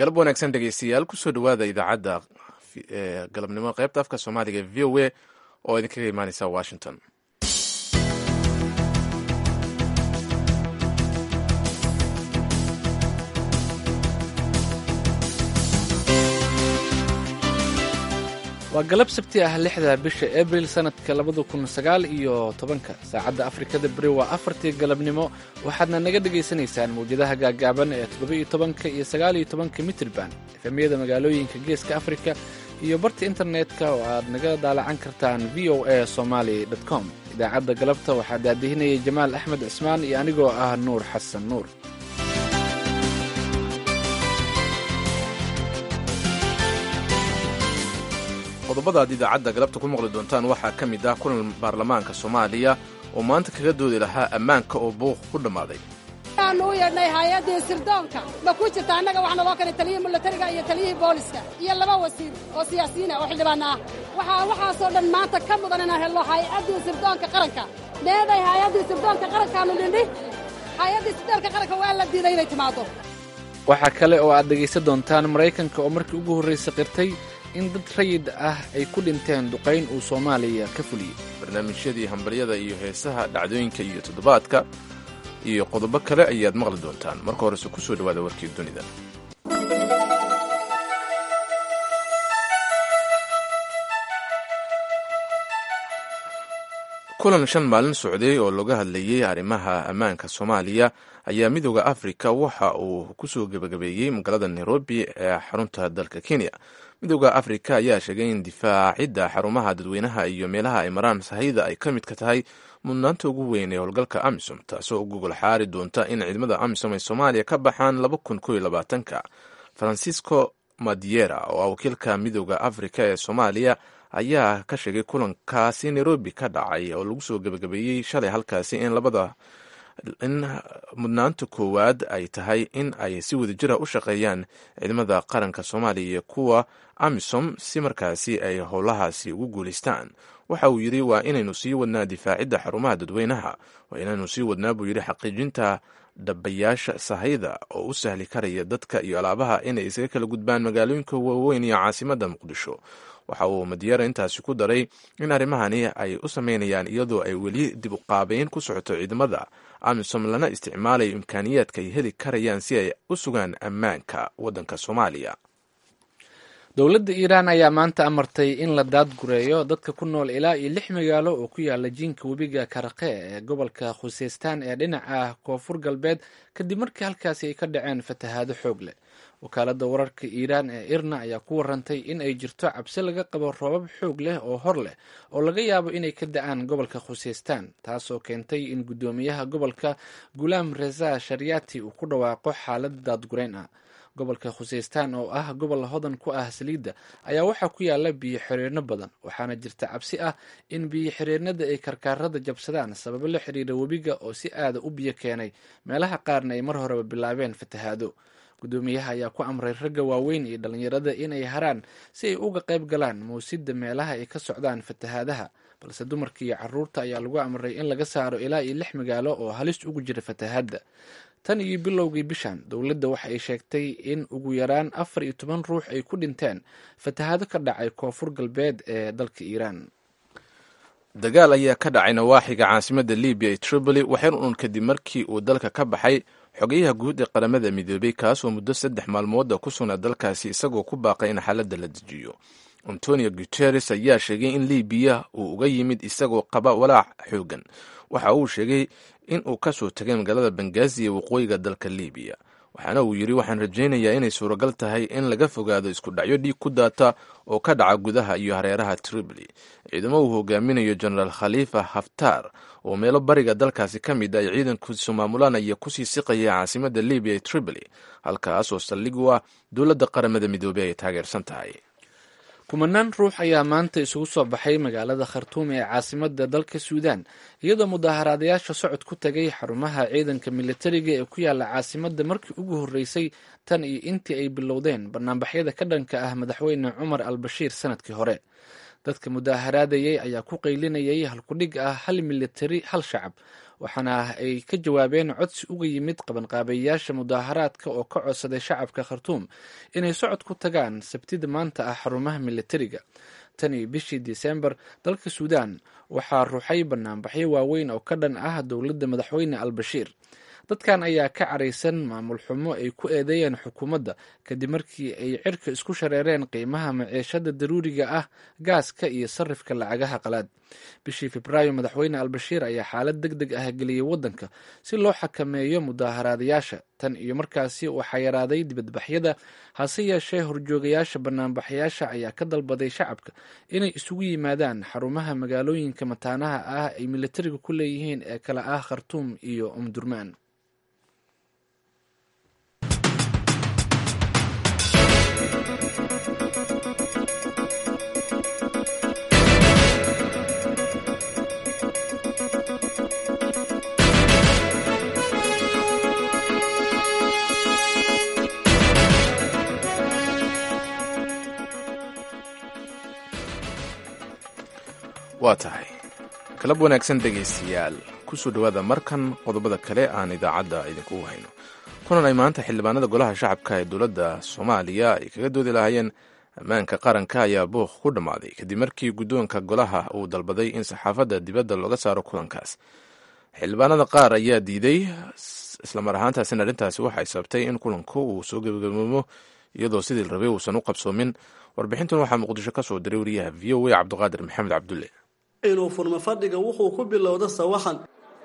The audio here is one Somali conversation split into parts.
galab wanaagsan dhegeystayaal kusoo dhawaada idaacadda galabnimo qaybta afka soomaaliga ee v o a oo idinkaga imaaneysa washington waa galab sabti ah lixda bisha abril sanadka labada kun sagaal iyo tobanka saacadda afrikada beri waa afartii galabnimo waxaadna naga dhagaysanaysaan mawjadaha gaagaaban ee toddoba-iyo tobanka iyo sagaaliyo tobanka mitrban efemyada magaalooyinka geeska afrika iyo barta internetka oo aad naga daalacan kartaan v o a somaly com idaacadda galabta waxaa daadihinayay jamaal axmed cismaan iyo anigoo ah nuur xasan nuur qodobada aad idaacadda galabta ku maqli doontaan waxaa ka mid ah kulan baarlamaanka soomaaliya oo maanta kaga doodi lahaa ammaanka oo buuq ku dhammaaday waxaanu u yeedhnay hay-addii sirdoonka ma ku jirta annaga waxaa naloo keenay taliyihii milatariga iyo taliyihii booliska iyo laba wasiir oo siyaasiyiina oo xildhibaana ah waxaa waxaasoo dhan maanta ka mudan inaan helno hay-addii sirdoonka qaranka meeday hay-addii sirdoonka qarankaanu nidhi hay-addii sirdoonka qaranka waa la diiday inay timaaddo waxaa kale oo aad dhegaysan doontaan maraykanka oo markii ugu horraysay qirtay in dad rayid ah ay ku dhinteen duqayn uu soomaaliya ka fuliyey barnaamijyadii hambaryada iyo heesaha dhacdooyinka iyo toddobaadka iyo qodobo kale ayaad maqli doontaan marka horese ku soo dhawaada warkii dunida kulan shan maalin socday oo laga hadlayey arrimaha ammaanka soomaaliya ayaa midooda afrika waxa uu kusoo gebagabeeyey magaalada nairobi ee xarunta dalka kenya midooda afrika ayaa sheegay in difaacidda xarumaha dadweynaha iyo meelaha ay maraan sahayda ay ka midka tahay mudnaanta ugu weyn ee howlgalka amisom taasoo u gogol xaari doonta in ciidamada amisom ay soomaaliya ka baxaan laba kun ko iyo labaatanka francisco madiera oo ah wakiilka midooda afrika ee soomaaliya ayaa ka sheegay kulankaasi nairobi ka dhacay oo lagu soo gebagabeeyey shalay halkaasi in labada in mudnaanta koowaad ay tahay in ay si wadajira u shaqeeyaan ciidamada qaranka soomaaliya iyo kuwa amisom si markaasi ay howlahaasi ugu guulaystaan waxa uu yidhi waa inaynu sii wadnaa difaacidda xarumaha dadweynaha waa inaynu sii wadnaa buu yidhi xaqiijinta dhabayaasha sahayda oo u sahli karaya dadka iyo alaabaha inay isaga kala gudbaan magaalooyinka waaweyn iyo caasimadda muqdisho waxa uu madiyara intaasi ku daray in arrimahani ay u sameynayaan iyadoo ay weli dib u qaabeyn ku socoto ciidamada amisom lana isticmaalayo imkaaniyaadka ay heli karayaan si ay u sugaan ammaanka waddanka soomaaliya dowladda iiraan ayaa maanta amartay in la daadgureeyo dadka ku nool ilaa iyo lix magaalo oo ku yaala jiinka webiga karaqe ee gobolka khuseystaan ee dhinaca koonfur galbeed kadib markii halkaasi ay ka dhaceen fatahaado xoog leh wakaaladda wararka iiraan ee irna ayaa ku warantay in ay jirto cabsi laga qabo roobab xoog leh oo hor leh oo laga yaabo inay ka da-aan gobolka khuseystaan taasoo keentay in guddoomiyaha gobolka gulaam reza shariyaati uu ku dhawaaqo xaalad daadgureyn ah gobolka khuseystaan oo ah gobol hodan ku ah saliidda ayaa waxaa ku yaala biyo xiriirno badan waxaana jirta cabsi ah in biyo xiriirnada ay karkaarada jabsadaan sababo la xiriira webiga oo si aada u biyo keenay meelaha qaarna ay mar horeba bilaabeen fatahaado guddoomiyaha ayaa ku amray ragga waaweyn iyo dhallinyarada inay haraan si ay uga qayb galaan mawsidda meelaha ay ka socdaan fatahaadaha balse dumarka iyo caruurta ayaa lagu amray in laga saaro ilaa iyo lix magaalo oo halis ugu jira fatahaadda tan iyo bilowgii bishan dowladda waxa ay sheegtay in ugu yaraan afar iyo toban ruux ay ku dhinteen fatahaado ka dhacay koonfur galbeed ee dalka iiraan dagaal ayaa ka dhacay nawaaxiga caasimadda libiya ee tripoli waxyar uun kadib markii uu dalka ka baxay xogeyaha guud ee qaramada midoobay kaasoo muddo saddex maalmooda ku sugnaa dalkaasi isagoo ku baaqay in xaaladda la dejiyo antonio guteres ayaa sheegay in libiya uu uga yimid isagoo qaba walaac xoogan waxa uu sheegay in uu ka soo tagay magaalada bangazi ee waqooyiga dalka libiya waxaana uu yidhi waxaan rajaynayaa inay suuragal tahay in laga fogaado isku dhacyo dhiig ku daata oo ka dhaca gudaha iyo hareeraha tripoli ciidamo uu hogaaminayo genaraal khalifa haftar oo meelo bariga dalkaasi ka mid ay ciidankiisu maamulanaya kusii siqaya caasimadda libiya ee tripoli halkaas oo saldhig u ah dowladda qaramada midoobey ay taageersan tahay kumanaan ruux ayaa maanta isugu soo baxay magaalada khartuum ee caasimadda dalka suudaan iyadoo mudaaharaadayaasha socod ku tagay xarumaha ciidanka militariga ee ku yaala caasimadda markii ugu horreysay tan iyo intii ay bilowdeen banaanbaxyada ka dhanka ah madaxweyne cumar al bashiir sanadkii hore dadka mudaaharaadayay ayaa ku qaylinayay halkudhig ah hal militari hal shacab waxaana ay ka jawaabeen codsi uga yimid qabanqaabayaasha mudaaharaadka oo ka codsaday shacabka khartuum inay socod ku tagaan sabtida maanta ah xarumaha militariga tan iyo bishii disembar dalka suudaan waxaa ruuxay banaanbaxyo waaweyn oo ka dhan ah dowladda madaxweyne al bashiir dadkan ayaa ka caraysan maamul xumo ay ku eedeeyeen xukuumadda kadib markii ay cirka isku shareereen qiimaha maciishada daruuriga ah gaaska iyo sarifka lacagaha qalaad bishii febraayo madaxweyne albashiir ayaa xaalad deg deg ah geliyey waddanka si loo xakameeyo mudaaharaadayaasha tan iyo markaasi waxaa yaraaday dibadbaxyada hase yeeshee horjoogayaasha banaanbaxyaasha ayaa ka dalbaday shacabka inay isugu yimaadaan xarumaha magaalooyinka mataanaha ah ay militariga ku leeyihiin ee kala ah khartuum iyo umdurmaan waa tahay kalab wanaagsan dhegaystayaal kusoo dhowaada markan qodobada kale aan idaacadda idinkugu hayno kunan ay maanta xildhibaanada golaha shacabka ee dowladda soomaaliya ay kaga doodi lahaayeen ammaanka qaranka ayaa buuq ku dhammaaday kadib markii guddoonka golaha uu dalbaday in saxaafadda dibadda looga saaro kulankaas xildhibaanada qaar ayaa diiday islamar ahaantaasina arrintaasi waxay sababtay in kulanku uu soo gebagaboomo iyadoo sidii rabay uusan u qabsoomin warbixintan waxaa muqdisho ka soo diray wariyaha v o a cabdiqaadir maxamed cabdulle inuu furmo fadhiga wuxuu ku bilowda sawaxan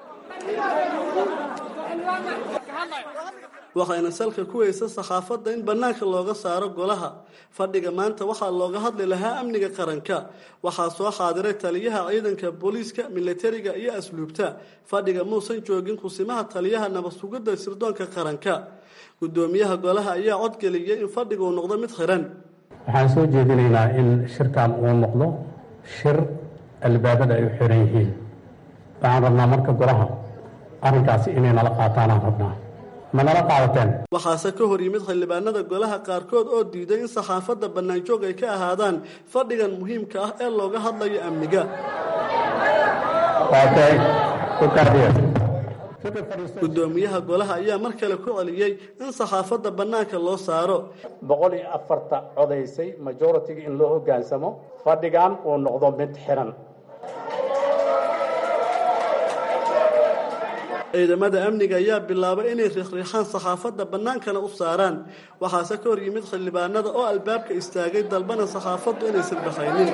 waxayna salka ku weysa saxaafadda in bannaanka looga saaro golaha fadhiga maanta waxaa looga hadli lahaa amniga qaranka waxaa soo xaadiray taliyaha ciidanka booliiska militariga iyo asluubta fadhiga muusan joogin kusimaha taliyaha nabadsugidda sirdoonka qaranka guddoomiyaha golaha ayaa codgeliyay in fadhiga uu noqdo mid xiran waxaan soo jeedinaynaa in shirkan uu noqdo shir albaabada ay u xiran yihiin waxaan rabnaa marka golaha arrinkaasi inay nala qaataanaan rabnaa ma nala qaadateen waxaase ka hor yimid xildhibaanada golaha qaarkood oo diiday in saxaafadda bannaanjoog ay ka ahaadaan fadhigan muhiimka ah ee looga hadlayo amniga guddoomiyaha golaha ayaa mar kale ku celiyey in saxaafadda bannaanka loo saaro boqol iyo afarta codaysay majoritiga in loo hoggaansamo fadhigan uu noqdo mid xiran ciidamada amniga ayaa bilaabay inay riixriixaan saxaafadda bannaankana u saaraan waxaase ka hor yimid xildhibaanada oo albaabka istaagay dalbana saxaafaddu inaysan baxaynin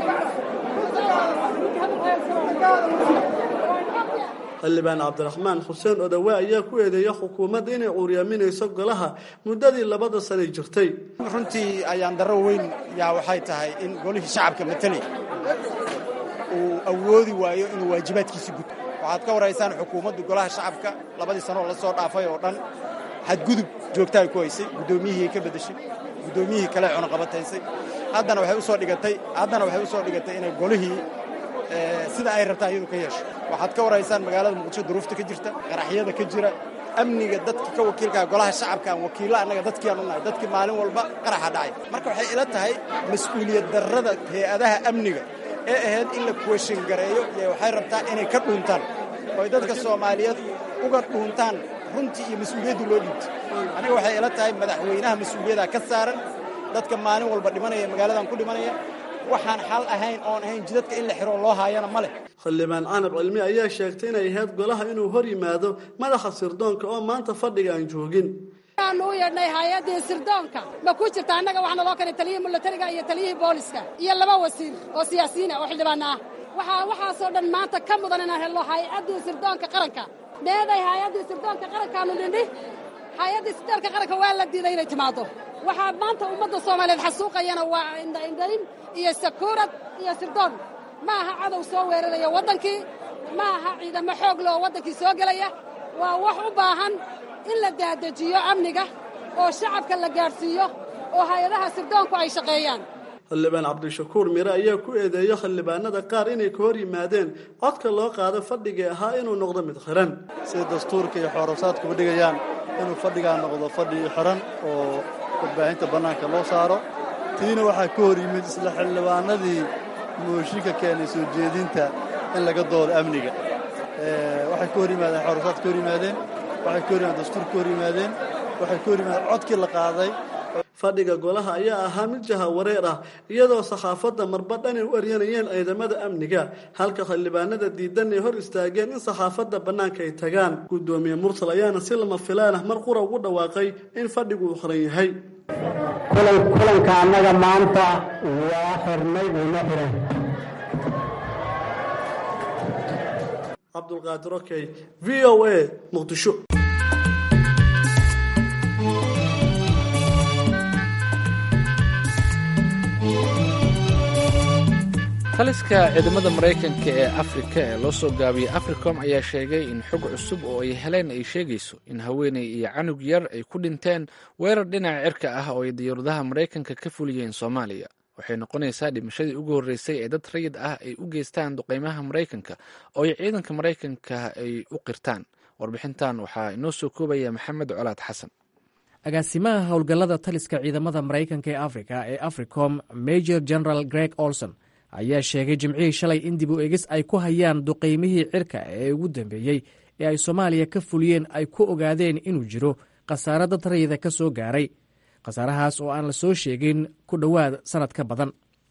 xildhibaan cabdiraxmaan xuseen odawe ayaa ku eedeeya xukuumadda inay cuuryaminayso golaha muddadii labada sanay jirtay runtii ayaan darro weyn yaa waxay tahay in golihii shacabka mateli uu awoodi waayo inuu waajibaadkiisi guto waxaad ka waraysaan xukuumaddu golaha shacabka labadii sanoo la soo dhaafay oo dhan xadgudub joogtaay ku haysay guddoomiyihii ka beddeshay guddoomiyihii kale cunaqabataysay haddana waxay usoo dhigatay haddana waxay usoo dhigatay inay golihii sida ay rabtaan iyadu ka yeesho waxaad ka waraysaan magaalada muqdisho duruufta ka jirta qaraxyada ka jira amniga dadka ka wakiilkaa golaha shacabka aan wakiilla annaga dadkii aan u nahay dadkii maalin walba qaraxa dhacay marka waxay ila tahay mas-uuliyad darrada hay-adaha amniga ee ahayd in la kuweshin gareeyo iyo waxay rabtaa inay ka dhuuntaan ooy dadka soomaaliyeed uga dhuuntaan runtii iyo mas-uuliyaddu loo dhiibto aniga waxay ila tahay madaxweynaha mas-uuliyaddaa ka saaran dadka maalin walba dhimanaya magaaladan ku dhimanaya waxaan xal ahayn oon ahayn jidadka in la xiro loo haayana ma leh xildhibaan canab cilmi ayaa sheegtay inay ahayd golaha inuu hor yimaado madaxa sirdoonka oo maanta fadhiga aan joogin aanu u yeedhnay hay-addii sirdoonka ma ku jirta annaga waxaa naloo keenay taliyihii militariga iyo taliyihii booliska iyo laba wasiir oo siyaasiyiin ah oo xildhibaana ah waxaa waxaasoo dhan maanta ka mudan inaan helno hay-addii sirdoonka qaranka meeday hay-addii sirdoonka qarankaanu nidhi hay-addii sirdoonka qaranka waa la diiday inay timaaddo waxaa maanta ummadda soomaaliyeed xasuuqayana waa indhaindhayn iyo sakuurad iyo sirdoon ma aha cadow soo weeraraya waddankii ma aha ciidamo xoog le oo waddankii soo gelaya waa wax u baahan in la daadejiyo amniga oo shacabka la gaadhsiiyo oo hay-adaha sirdoonku ay shaqeeyaan xildhibaan cabdishakuur mire ayaa ku eedeeya xildhibaanada qaar inay ka hor yimaadeen codka loo qaado fadhigii ahaa inuu noqdo mid xiran sida dastuurka iyo xoorosaadkuba dhigayaan inuu fadhigaa noqdo fadhi xiran oo warbaahinta bannaanka loo saaro tiina waxaa ka hor yimid isla xildhibaanadii mooshinka keenay soo jeedinta in laga doodo amniga waxay ka hor yimaadeen xorosaad ka hor yimaadeen waxay ka hor yimaadeen dastuur ka hor yimaadeen waxay ka hor yimaadeen codkii la qaaday fadhiga golaha ayaa ahaa mid jaha wareer ah iyadoo saxaafadda marba dhan ay u eryanayeen ciidamada amniga halka xildhibaanada diidan ay hor istaageen in saxaafadda bannaanka ay tagaan guddoomiye mursal ayaana si lama filaan ah mar qura ugu dhawaaqay in fadhigu uu xiran yahay kulanka annaga maanta waa xirnay uuna xiran cabdulqaadir okey v o a muqdisho taliska ciidamada maraykanka ee afrika ee loo soo gaabiyey africom ayaa sheegay in xog cusub oo ay heleen ay sheegayso in haweeney iyo canug yar ay ku dhinteen weerar dhinaca cirka ah oo ay diyaaradaha maraykanka ka fuliyeen soomaaliya waxay noqonaysaa dhimashadii ugu horreysay ee dad rayid ah ay u geystaan duqeymaha maraykanka oo ay ciidanka maraykanka ay u qirtaan warbixintan waxaa inoo soo koobaya maxamed colaad xasan agaasimaha howlgallada taliska ciidamada maraykanka ee afrika ee africom major general greg olson ayaa sheegay jimcihii shalay in dib u egis ay ku hayaan duqeymihii cirka ee ugu dambeeyey ee ay soomaaliya ka fuliyeen ay ku ogaadeen inuu jiro khasaare dad rayida ka soo gaaray khasaarahaas oo aan la soo sheegin ku dhowaad sannad ka badan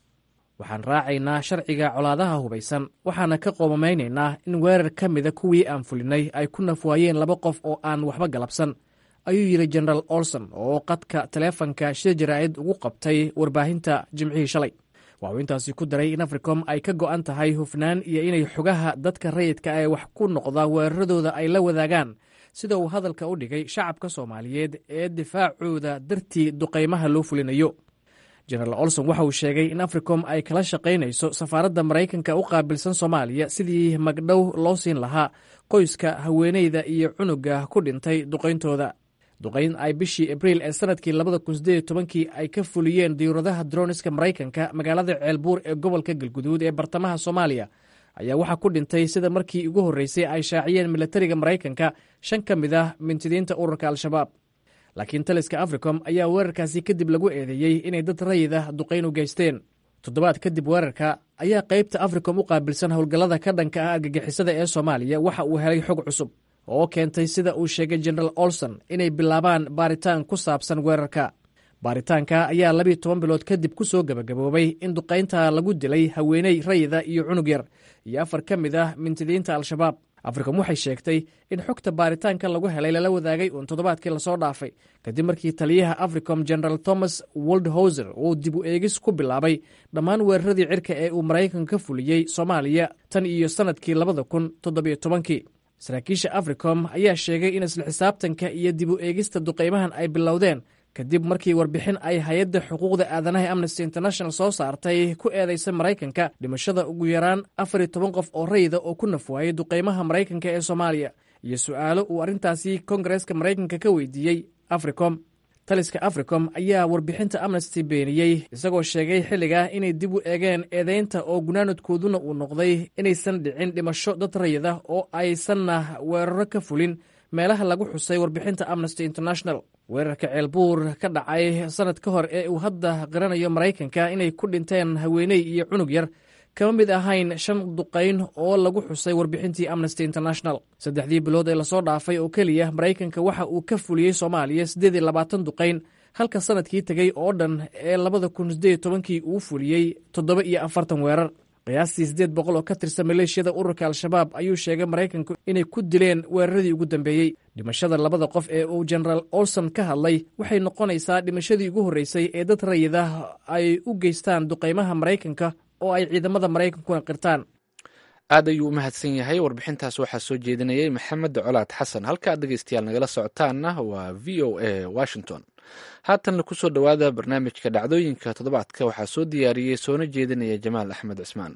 waxaan raacaynaa sharciga colaadaha hubaysan waxaana ka qoomamaynaynaa in weerar ka mida kuwii aan fulinay ay ku nafwaayeen laba qof oo aan waxba galabsan ayuu yidhi jenaraal olson oo qadka taleefanka shir jaraa'id ugu qabtay warbaahinta jimcihii shalay waxuu intaasi ku daray in africom ay ka go'an tahay hufnaan iyo inay xogaha dadka rayidka ee wax ku noqda weeraradooda ay la wadaagaan sida uu hadalka u dhigay shacabka soomaaliyeed ee difaacooda dartii duqaymaha loo fulinayo jenaraal olson waxa uu sheegay in africom ay kala shaqaynayso safaaradda maraykanka u qaabilsan soomaaliya sidii magdhow loo siin lahaa qoyska haweeneyda iyo cunuga ku dhintay duqayntooda duqayn ay bishii abriil ee sanadkii labada kun sideed tobankii ay ka fuliyeen diyuuradaha droniska maraykanka magaalada ceelbuur ee gobolka galguduud ee bartamaha soomaaliya ayaa waxaa ku dhintay sida markii ugu horreysay ay shaaciyeen milatariga maraykanka shan ka mid ah mintidiinta ururka al-shabaab laakiin taliska africom ayaa weerarkaasi kadib lagu eedeeyey inay dad rayid ah duqayn u geysteen toddobaad kadib weerarka ayaa qaybta africom u qaabilsan howlgallada ka dhanka ah argagixisada ee soomaaliya waxa uu helay xog cusub oo keentay sida uu sheegay jenaraal olson inay bilaabaan baaritaan ku saabsan weerarka baaritaanka ayaa labiiyo toban bilood kadib ku soo gebagaboobay in duqaynta lagu dilay haweeney rayida iyo cunug yar iyo afar ka mid ah mintidiinta al-shabaab africom waxay sheegtay in xogta baaritaanka lagu helay lala wadaagay uun toddobaadkii lasoo dhaafay kadib markii taliyaha africom general thomas woldhouser uu dib u eegis ku bilaabay dhammaan weeraradii cirka ee uu maraykanka ka fuliyey soomaaliya tan iyo sannadkii labada kun toddobiyo tobankii saraakiisha africom ayaa sheegay in isla xisaabtanka iyo dib u eegista duqaymahan ay bilowdeen kadib markii warbixin ay hay-adda xuquuqda aadanaha amnesty international soo saartay ku eedaysa maraykanka dhimashada ugu yaraan afar iyo toban qof oo rayida oo ku nafwaayay duqaymaha maraykanka ee soomaaliya iyo su'aalo uu arrintaasi kongareeska maraykanka ka weydiiyey africom taliska africom ayaa warbixinta amnesty beeniyey isagoo sheegay xilligaa inay dib u eegeen eedaynta oo gunaanadkooduna uu noqday inaysan dhicin dhimasho dad rayida oo aysanna weeraro ka fulin meelaha lagu xusay warbixinta amnesty international weerarka ceelbuur ka dhacay sannad ka hor ee uu hadda qiranayo maraykanka inay ku dhinteen haweeney iyo cunug yar kama mid ahayn shan duqayn oo lagu xusay warbixintii amnesty international saddexdii bilood ee lasoo dhaafay oo keliya maraykanka waxa uu ka fuliyey soomaaliya siddeed iyo labaatan duqayn halka sannadkii tegey oo dhan ee labada kun siddeed tobankii uu fuliyey toddoba iyo afartan weerar qiyaastii siddeed boqol oo ka tirsan maleeshiyada ururka al-shabaab ayuu sheegay maraykanku inay ku dileen weeraradii ugu dambeeyey dhimashada labada qof ee uu jenaraal olson ka hadlay waxay noqonaysaa dhimashadii ugu horreysay ee dad rayidah ay u geystaan duqaymaha maraykanka oo ay ciidamada maraykankuna qirtaan aad ayuu u mahadsan yahay warbixintaas waxaa soo jeedinayay maxamed colaad xasan halka aad dhegeystayaal nagala socotaanna waa v o a washington haatanna kusoo dhowaada barnaamijka dhacdooyinka toddobaadka waxaa soo diyaariyey soona jeedinaya jamaal axmed cismaan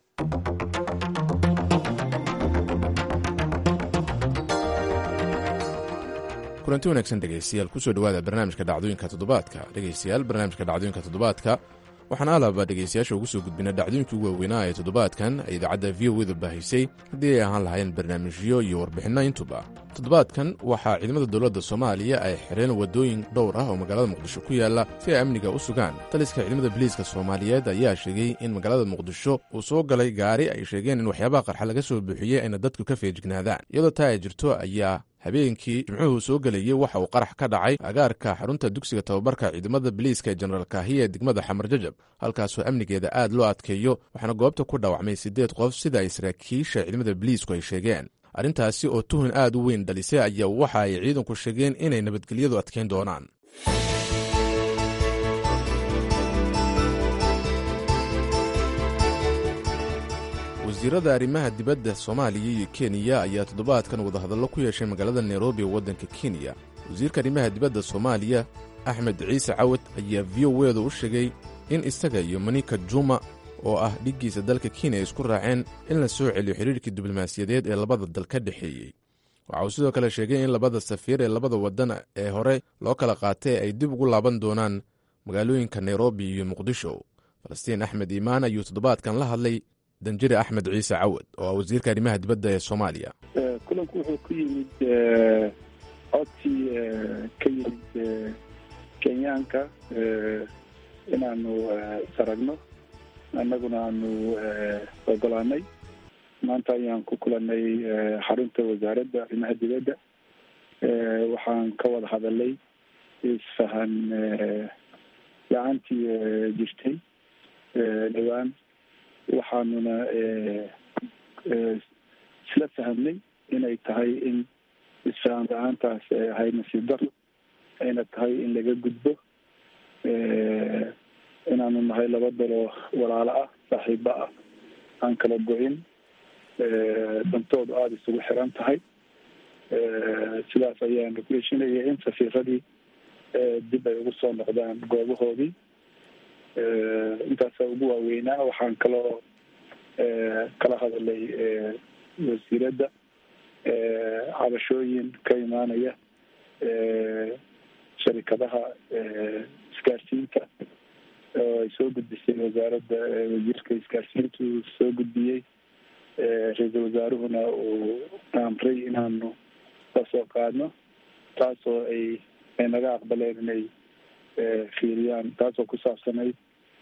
kulanti wanaagsan dhegeystayaal kusoo dhowaada barnaamijka dhacdooyinka toddobaadka dhegeystayaal barnaamijka dhacdooyinka toddobaadka waxaan alaba dhegaystayaasha ugu soo gudbina dhacdooyinkii ugu waaweynaa ee toddobaadkan ay idaacadda v o eda baahisay haddii ay ahaan lahayn barnaamijyo iyo warbixinno intuba toddobaadkan waxaa ciidamada dowladda soomaaliya ay xireen waddooyin dhowr ah oo magaalada muqdisho ku yaalla si ay amniga u sugaan taliska ciidamada biliiska soomaaliyeed ayaa sheegay in magaalada muqdisho uu soo galay gaari ay sheegeen in waxyaabaha qarxa laga soo buuxiyey ayna dadku ka feejignaadaan iyadoo taa ay jirto ayaa habeenkii jimcuhu soo gelayey waxa uu qarax ka dhacay agaarka xarunta dugsiga tababarka ciidamada biliiska ee jenaraal kaahiya ee degmada xamar jajab halkaasoo amnigeeda aad loo adkeeyo waxaana goobta ku dhaawacmay siddeed qof sida ay saraakiisha ciidamada biliisku ay sheegeen arrintaasi oo tuhun aad u weyn dhalisay ayaa waxa ay ciidanku sheegeen inay nabadgelyadu adkayn doonaan wasiirada arrimaha dibadda soomaaliya iyo kenya ayaa toddobaadkan wadahadallo ku yeeshay magaalada nairobi ee waddanka kenya wasiirka arrimaha dibadda soomaaliya axmed ciise cawad ayaa v o eeda u sheegay in isaga iyo manika juma oo ah dhiggiisa dalka kenya ay isku raaceen in la soo celiyo xidhiirkii diblomaasiyadeed ee labada dal ka dhexeeyey waxa uu sidoo kale sheegay in labada safiir ee labada waddan ee hore loo kala qaatay ay dib ugu laaban doonaan magaalooyinka nairobi iyo muqdisho falastiin axmed iimaan ayuu toddobaadkan la hadlay danjire axmed ciise cawad oo ah wasiirka arrimaha dibadda ee soomaaliya kulanku wuxuu ku yimid codkii ka yimid kenyaanka inaanu saragno annaguna aanu ogolaanay maanta ayaan ku kulanay xarunta wasaaradda arrimaha dibadda waxaan ka wada hadalay isfahan la-aantii jirtay dhowaan waxaanuna isla fahamnay inay tahay in isfahan la-aantaas ay ahayd nasiib daro ayna tahay in laga gudbo inaanu nahay laba daloo walaalo ah saaxiibo ah aan kala go-in dantoodu aada isugu xiran tahay sidaas ayaanu ku heshinaya in safiiradii dib ay ugu soo noqdaan goobahoodii intaasa ugu waaweynaa waxaan kaloo kala hadalay wasiiradda cabashooyin ka imaanaya sharikadaha isgaarsiinta oo ay soo gudbisay wasaaradda wasiirka isgaarsiintu soo gudbiyey ra-iisul wasaaruhuna uu amray inaanu kasoo qaadno taasoo ay ay naga aqbaleen inay fiiriyaan taasoo ku saabsanayd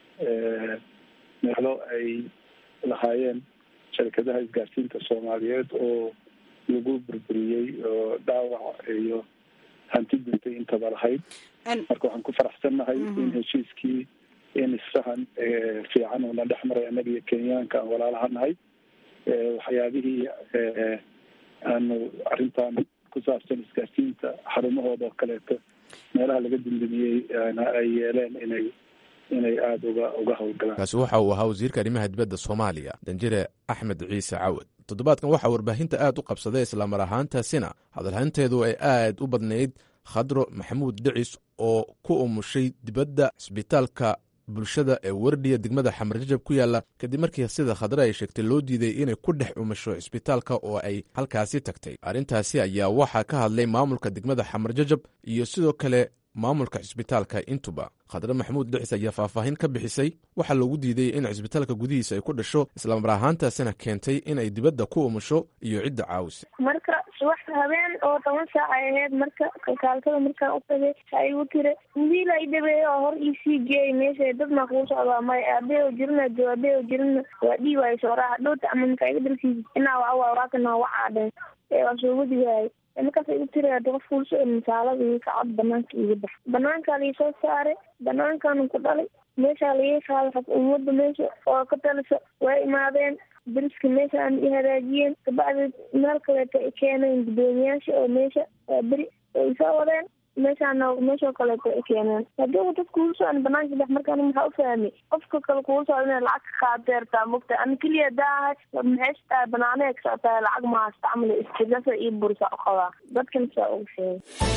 meelo ay lahaayeen sharikadaha isgaarsiinta soomaaliyeed oo lagu burburiyey oo dhaawac iyo hanti duntay intaba lahayd marka waxaan ku faraxsannahay in heshiiskii in isfahan fiican uuna dhex maray annaga iyo kenyaanka aan walaalaha nahay waxyaabihii aanu arrintan ku saabsan isgaarsiinta xarumahooda oo kaleeto meelaha laga dundumiyey ay yeeleen inay inay aada uga uga howlgalaan kaasi waxa uu ahaa wasiirka arrimaha dibadda soomaaliya danjire axmed ciise cawad toddobaadkan waxaa warbaahinta aad u qabsaday islamar ahaantaasina hadalhaynteedu ay aad u badnayd khadro maxamuud dhicis oo ku umushay dibadda cisbitaalka bulshada ee wardhiya degmada xamar jajab ku yaalla kadib markii sida khadre ay sheegtay loo diiday inay ku dhex umasho cisbitaalka oo ay halkaasi tagtay arrintaasi ayaa waxaa ka hadlay maamulka degmada xamar jajab iyo sidoo kale maamulka cisbitaalka intuba khadre maxamuud dhicis ayaa faahfaahin ka bixisay waxaa loogu diiday in cisbitaalka gudihiisa ay ku dhasho islamar ahaantaasina keentay in ay dibadda ku umusho iyo cidda caawisa marka subax habeen oo toban saac ay ahayd marka kalkaaltada markaan u tagay ha igu tiri wiil ay dhabeeyo oo hor iisii geeyay meesha dad maa kugu socdaa may aabeo jirina aabeo jirina waa dhii waayo sooraa dhowta ama markaa iga dalkiisa inaa waa waa waakana wacaadheen ee waa soo wadi waayay markaas igu tiri hada qof kuuso misaalada iyo kacad banaanka iga bax banaankaa laisoo saaray banaankaanu ku dhalay meeshaa laga qaaday xag ummadda meesha oo ka talisa waa imaadeen dariska meesha aan i hagaajiyeen kabacdi meel kaleeto ay keeneen guddoomiyaasha oo meesha waa beri oo isoo wadeen meeshaana meeshoo kaleeto ay keeneen haddii dad kugu socon banaanka bax markaan maxaa u fahmay qofka kale kugu socda inay lacag ka qaadeertaa mogta ani keliya daahay maxay tahay banaanee ka socotaa lacag ma haysta camal istigasa iyo bursa u qabaa dadkan saa ugu sheegay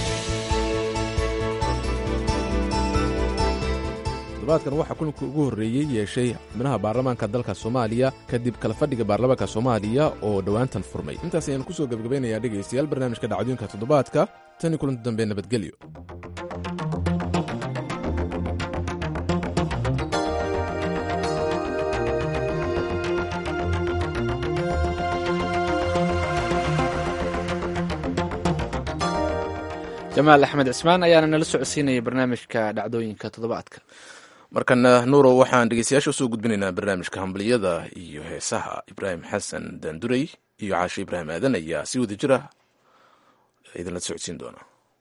toddobaadkan waxaa kulanka ugu horreeyey yeeshay xubnaha baarlamaanka dalka soomaaliya kadib kala fadhiga baarlamaanka soomaaliya oo dhowaantan furmay intaas ayaan kusoo gebagabaynayaa dhegaystayaal barnaamijka dhacdooyinka toddobaadka tan iyo kulanti dambe nabadgelyo jamaal axmed cismaan ayaana nala socodsiinaya barnaamijka dhacdooyinka toddobaadka markana nuuro waxaan dhegeystayaasha usoo gudbinaynaa barnaamijka hambaliyada iyo heesaha ibraahim xasan daandurey iyo caashe ibraahim aadan ayaa si wada jira idinla socodsiin doona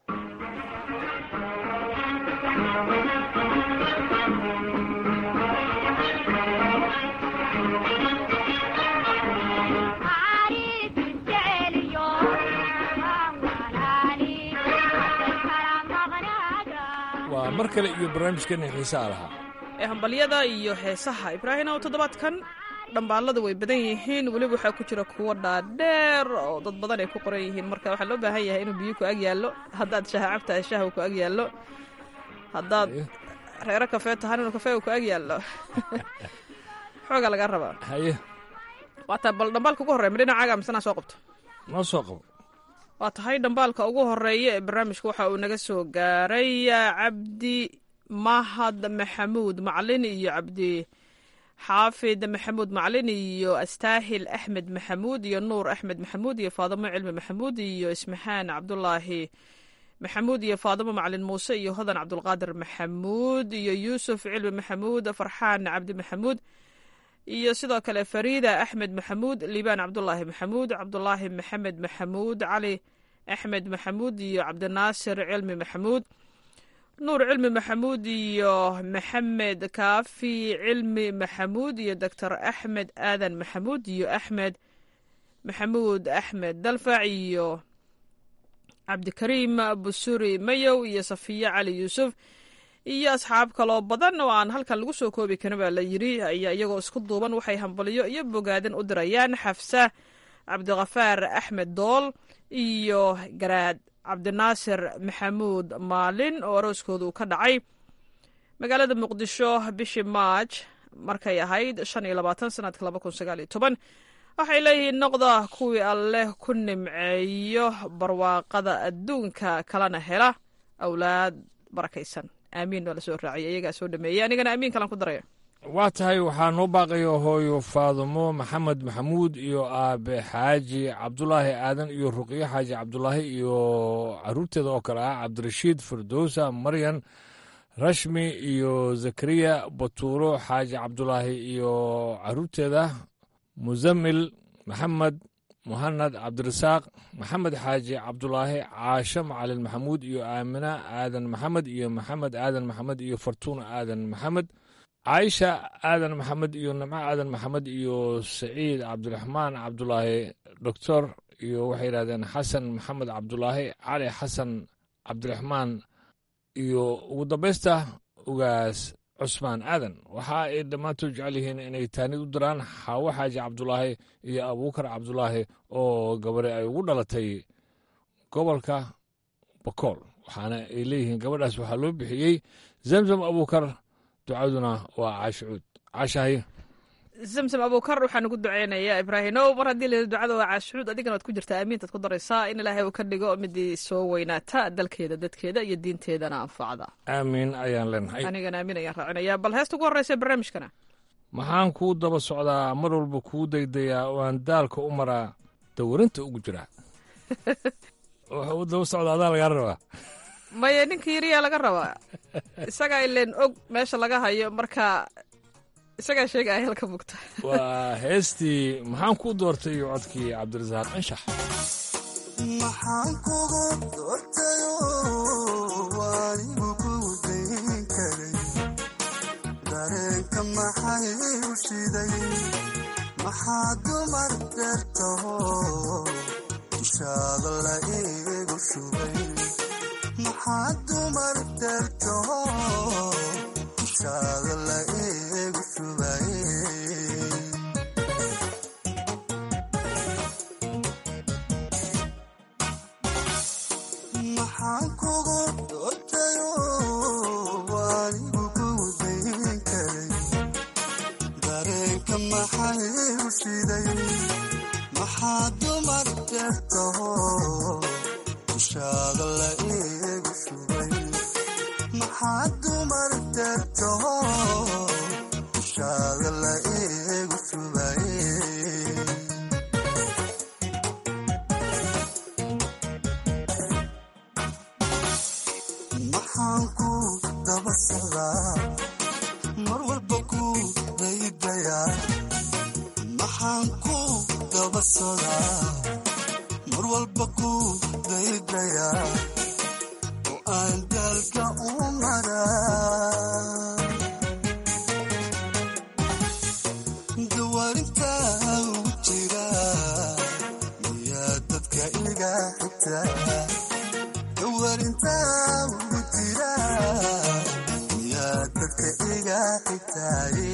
waa mar kale iyo barnaamijkeena xiisaa lahaa ee hambalyada iyo heesaha ibraahim ow toddobaadkan dhambaalada way badan yihiin weliba waxaa ku jira kuwo dhaadheer oo dad badan ay ku qoran yihiin marka waxaa loo baahan yahay inuu biyo ku ag yaallo haddaad shaha cabtahay shaha ku ag yaallo haddaad reero kafee tahan inuu kafee ku ag yaallo xoogaa lagaa rabaa haye waataa bal dhambaalka ugu horreya ma dhinacaaga misanaa soo qabto noo soo qabo waa tahay dhambaalka ugu horeeya ee barnaamijka waxa uu naga soo gaaray cabdi mahad maxamuud maclin iyo cabdi xaafid maxamuud maclin iyo astaahil axmed maxamuud iyo nuur axmed maxamuud iyo faadimo cilmi maxamuud iyo ismaxaan cabdulaahi maxamuud iyo faadimo maclin muuse iyo hodan cabdulqaadir maxamuud iyo yuusuf cilmi maxamuud farxaan cabdi maxamuud iyo sidoo kale fariida axmed maxamuud liibaan cabdulaahi maxamuud cabdulaahi maxamed maxamuud cali axmed maxamuud iyo cabdinaasir cilmi maxamuud nuur cilmi maxamuud iyo maxamed kaafi cilmi maxamuud iyo doctor axmed aadan maxamuud iyo axmed maxamuud axmed dalfac iyo cabdikariim busuri mayow iyo safiya cali yuusuf iyo asxaab kaloo badan oo aan halkan lagu soo koobi karin baa la yidri ayaa iyagoo isku duuban waxay hambalyo iyo bogaadin u dirayaan xafsa cabdikhafaar axmed dool iyo garaad cabdinaasir maxamuud maalin oo arooskoodu ka dhacay magaalada muqdisho bishii maaj markay ahayd shan iyo labaatan sanadka laba kun sagaal iyo toban waxay leeyihiin noqda kuwii alleh ku nimceeyo barwaaqada adduunka kalena hela awlaad barakaysan aamiin waa la soo raaciyay iyagaa soo dhameeyey anigana aamiin kalan ku daraya waa tahay waxaa noo baaqaya hooyo faadumo maxamed maxamuud iyo aabe xaaji cabdulaahi aadan iyo ruqyo xaaji cabdulaahi iyo caruurteeda oo kale ah cabdirashiid firdowsa maryan rashmi iyo zakariya batuuro xaaji cabdulaahi iyo caruurteeda musamil maxamed muhanad cabdirasaaq maxamed xaaji cabdulaahi caasho macalin maxamuud iyo aamina aadan maxamed iyo maxamed aadan maxamed iyo fartuuna aadan maxamed caaisha aadan maxamed iyo nimco aadan maxamed iyo saciid cabdiraxmaan cabdulaahi doctor iyo waxay yidhahdeen xasan maxamed cabdulaahi cali xasan cabdiraxmaan iyo ugu dambaysta ugaas cusmaan aadan waxa ay dhammaantood jecel yihiin inay taanid u diraan xaawo xaaji cabdulaahi iyo abuukar cabdulaahi oo gabare ay ugu dhalatay gobolka bakool waxaana ay leeyihiin gabadhaas waxaa loo bixiyey zamzam abuukar ducaduna waa caashicuud caashahay zamzam abuukar waxaan ugu duceynayaa ibraahimow mar haddii la ducada waa caashicuud adigana waad ku jirtaa aamiintaad ku daraysaa in ilaahay uu ka dhigo midii soo weynaata dalkeeda dadkeeda iyo diinteedana anfacda aamiin ayaan leenahay anigana aamiin ayaan raacinayaa bal heesta ugu horreysa barnaamijkana maxaan kuu daba socdaa mar walba kuu daydayaa oo aan daalka u maraa dawarinta ugu jiraa waxa u daba socda adaa lagaa rabaa maya ninka yariyaa laga rabaa isagaa ileen og meesha laga hayo marka isagaa sheegaya halka bugta waa heestii maxaan kuu doortay iyo codkii cabdirasaaq anshax maxaan kugu doortayo waanigu kuu dayn karay dareenka maxay u shiday maxaa dumar dheertaho dushaada la iigu shubay maxaa dumar dheertaho dushaada la iigu shubay maxaan kugu doortayo waanigu kuu dayn karay dareenka maxay u shiday maxaa dumar dheertaho dushaada la iigu shubay maxaa dumar dheertaho dushaada la iigu shubay maxaan ku daba socdaa mar walba ku daydayaa maxaan ku daba socdaa mar walba ku daydayaa oo aan daalka u maraa dawaarinta ugu jira miyaa dadka iga xigtaa dawaarinta ugu jira miyaa dadka iga xigtaaye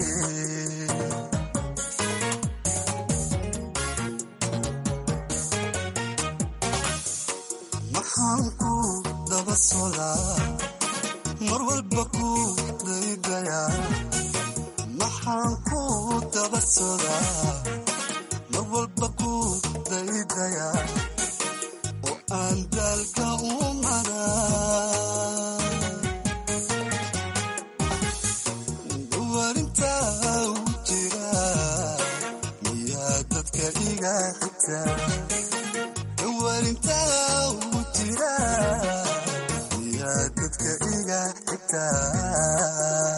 maxaan ku daba socdaa mar walba ku daydayaa maxaan ku daba socdaa mar walba ku daydayaa oo aan daalka u maraa dawaarinta ugu jira miyaa dadka iga xigtaa dawaarinta ugu jira miyaa dadka iga xigtaa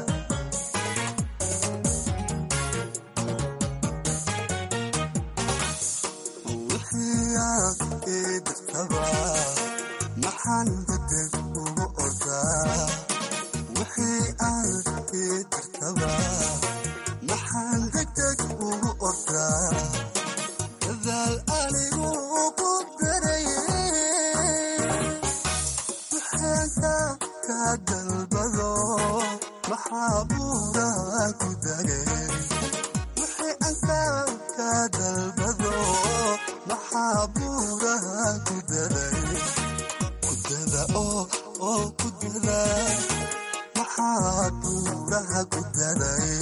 wixii aad ii dirtaba maxaan degdeg ugu ordaa wixii aad ii dirtaba maxaan degdeg ugu ordaa dadaal anigu ku darayay wixaanka ka dalbado maxaa buuraa ku dagay wixii anka ka dalbado maxaa buuraha ku daray kudada oo oo ku dada maxaa buuraha ku daray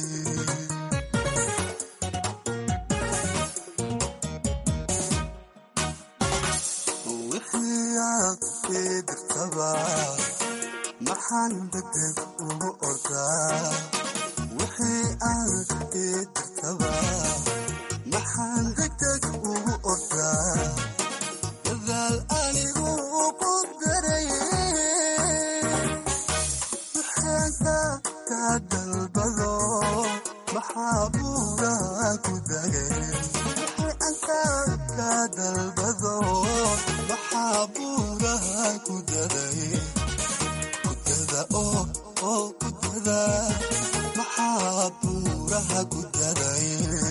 wixii aad ii dirtaba maxaan degdeg ugu ordaa wixii aad ii dirtaba maxaan degdeg ugu ordaa dadaal anigu ku darayay wixaanka ka dalbado maxaa buuraha ku dagay wixii anka ka dalbado maxaa buuraha ku daday kudada oo oo kudada maxaa buuraha ku daday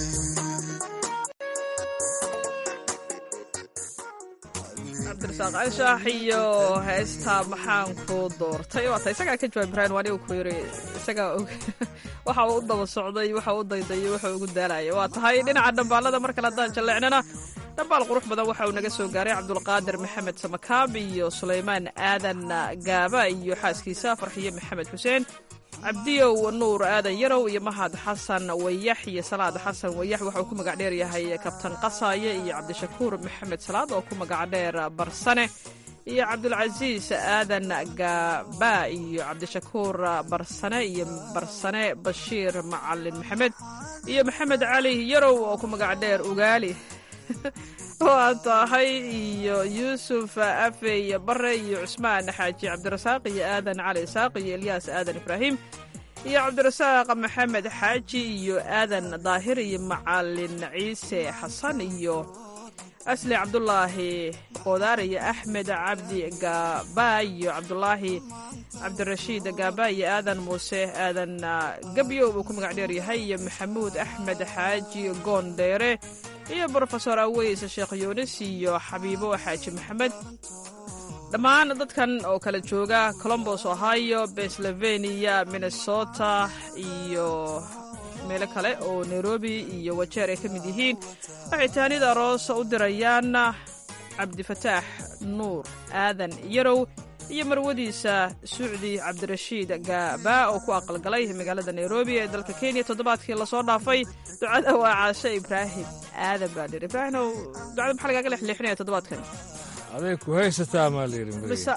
cabdirasaaq anshax iyo heesta maxaan ku doortay waata isagaa ka jawaab ibraahim waa anigu ku yiri isagaa og waxa uu u daba socday waxa uu u daydayay waxa uu ugu daalaya waa tahay dhinaca dhambaalada mar kale haddaan jalleecnana dhambaal qurux badan waxa uu naga soo gaaray cabdulqaadir maxamed samakaab iyo sulaymaan aadan gaaba iyo xaaskiisa farxiye maxamed xuseen cabdiyow nuur aadan yarow iyo mahad xasan wayax iyo salaad xasan wayax waxa uu ku magac dheer yahay kabtan qasaaye iyo cabdishakuur maxamed salaad oo ku magac dheer barsane iyo cabdulcasiis aadan gaaba iyo cabdishakuur barsane iyo barsane bashiir macalin maxamed iyo maxamed cali yarow oo ku magac dheer ugaali waa tahay iyo yuusuf afey bare iyo cusmaan xaaji cabdirasaaq iyo aadan cali isaaq iyo elyaas aadan ibraahim iyo cabdirasaaq maxamed xaaji iyo aadan daahir iyo macalin ciise xasan iyo asli cabdulaahi qodaar iyo axmed cabdi gaaba iyo cabdulaahi cabdirashiid gaaba iyo aadan muuse aadan gabyo uu ku magac dheer yahay iyo maxamuud axmed xaaji goondheere iyo brofesor aweys sheekh yuunis iyo xabiibo xaaji maxamed dhammaan dadkan oo kala jooga colombos ohio pennsylvania minnesota iyo meelo kale oo nairobi iyo wajeer ay ka mid yihiin waxay taanida aroos u dirayaan cabdifataax nuur aadan yarow iyo marwadiisa sucdi cabdirashiid gaaba oo ku aqalgalay magaalada nairobi ee dalka kenya toddobaadkii lasoo dhaafay ducada waa caashe ibraahim aadan baa dhir ibraahimow ducada maxaa lagaaga lexleexinaya toddobaadkan aday ku haysataa maa layidhi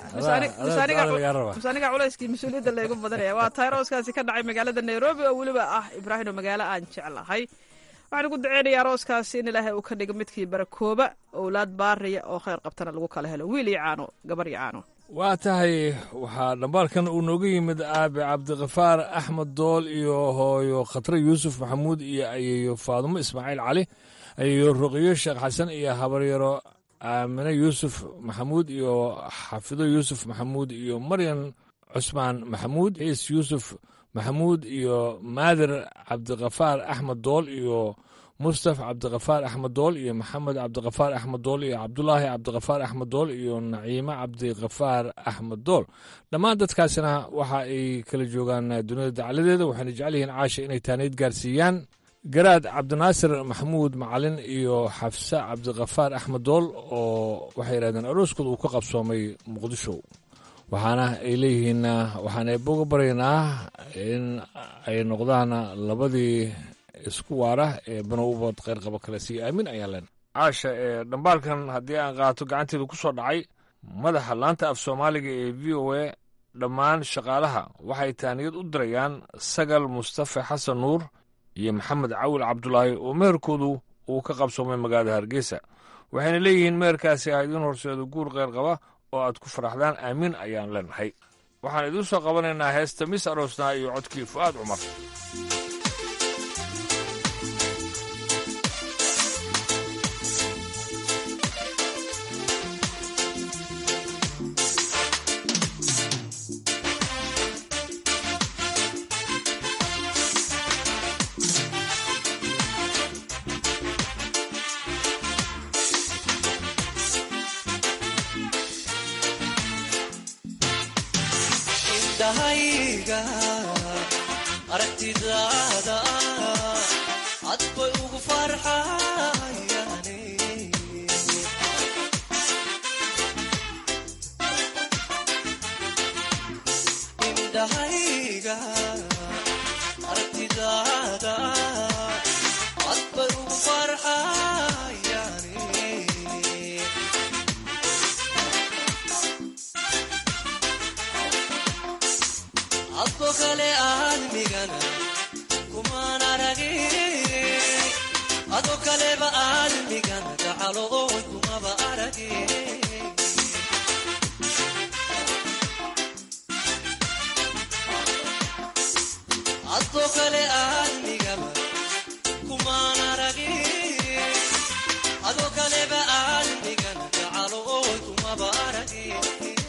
mise aniga culayskii mas-uuliyadda laygu badanaya waa tayrooskaasi ka dhacay magaalada nairobi oo weliba ah ibraahimo magaalo aan jeclahay waxaan ugu duceynaya arooskaasi in ilaahay uu ka dhigo midkii barakooba owlaad baariya oo khayr qabtana lagu kala helo wiil iyo caano gabar iyo caano waa tahay waxaa dhambaalkan uu nooga yimid aabe cabdikafaar axmed dool iyo hooyo khatre yuusuf maxamuud iyo ayeeyo faadumo ismaaciil cali ayeeyo ruqiyo sheekh xasan iyo habaryaro aamine yuusuf maxamuud iyo xafido yuusuf maxamuud iyo maryan cusmaan maxamuud ciis yuusuf maxamuud iyo maadir cabdikafaar axmed dool iyo mustaf cabdikafaar axmed dool iyo maxamed cabdikafaar axmed dool iyo cabdulaahi cabdikafaar axmed dool iyo naciime cabdikafaar axmed dool dhammaan dadkaasina waxa ay kala joogaan dunida dacaladeeda waxayna jecel yihiin caasha inay taanayd gaarsiiyaan garaad cabdinaasir maxamuud macalin iyo xafse cabdikafaar axmed dool oo waxay yidhahdeen arooskooda uu ka qabsoomay muqdisho waxaana ay leeyihiin waxaana boga baryaynaa in ay noqdaan labadii isku waara ee banowbad kheyrqabo kale sii aamin ayaan leen caasha ee dhambaalkan haddii aan qaato gacanteeda ku soo dhacay madaxa laanta af soomaaliga ee v o a dhammaan shaqaalaha waxay taaniyad u dirayaan sagal mustafe xasan nuur iyo maxamed cawil cabdulaahi oo meherkoodu uu ka qabsoomay magaalada hargeysa waxayna leeyihiin meherkaasi ah idiin horseedo guur kheyr qaba oo aad ku faraxdaan aamiin ayaan leenahay waxaan idiin soo qabanaynaa heesta mis aroosnaa iyo codkii fu'aad cumar indhahayga aragtidaada cad bay ugu farxayaane indhahayga aragtidaada cad bay ugu farxayaane adko kale aadmigana kumaan aragin ado kaleba aadmigana gacalo oon kumaba aragin adko kale aadmigaba kumaan aragin ado kaleba aadmigana gacalo oon kumaba aragin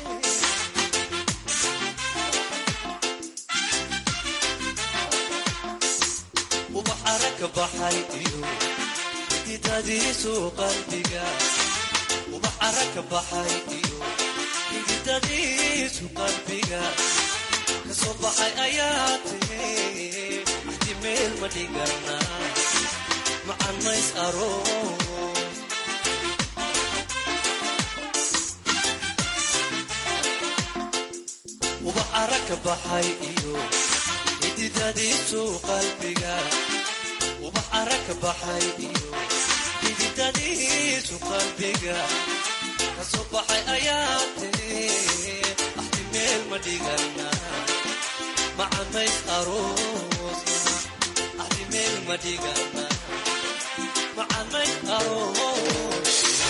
ubax aragka baxay iyo xididadiisu qalbiga ubax aragka baxay iyo xididadiisu qalbiga kasoo baxay ayaa tiri axdi meel ma dhigana macan mays aroos ubax aragka baxay iyo xididadiisu qalbiga ubax aragka baxay iyo xididadiisu qalbiga kasoo baxay ayaa tiri axdi meel ma dhigana macamays aroosna axdi meel ma dhigana macamays aroosna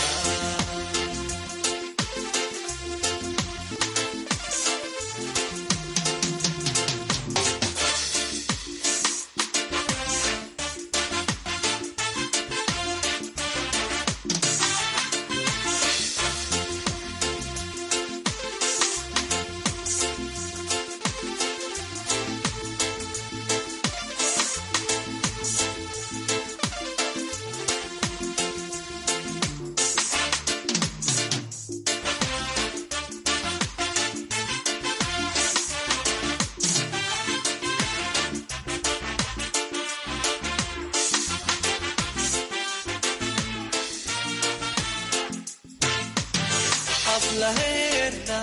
hablaheena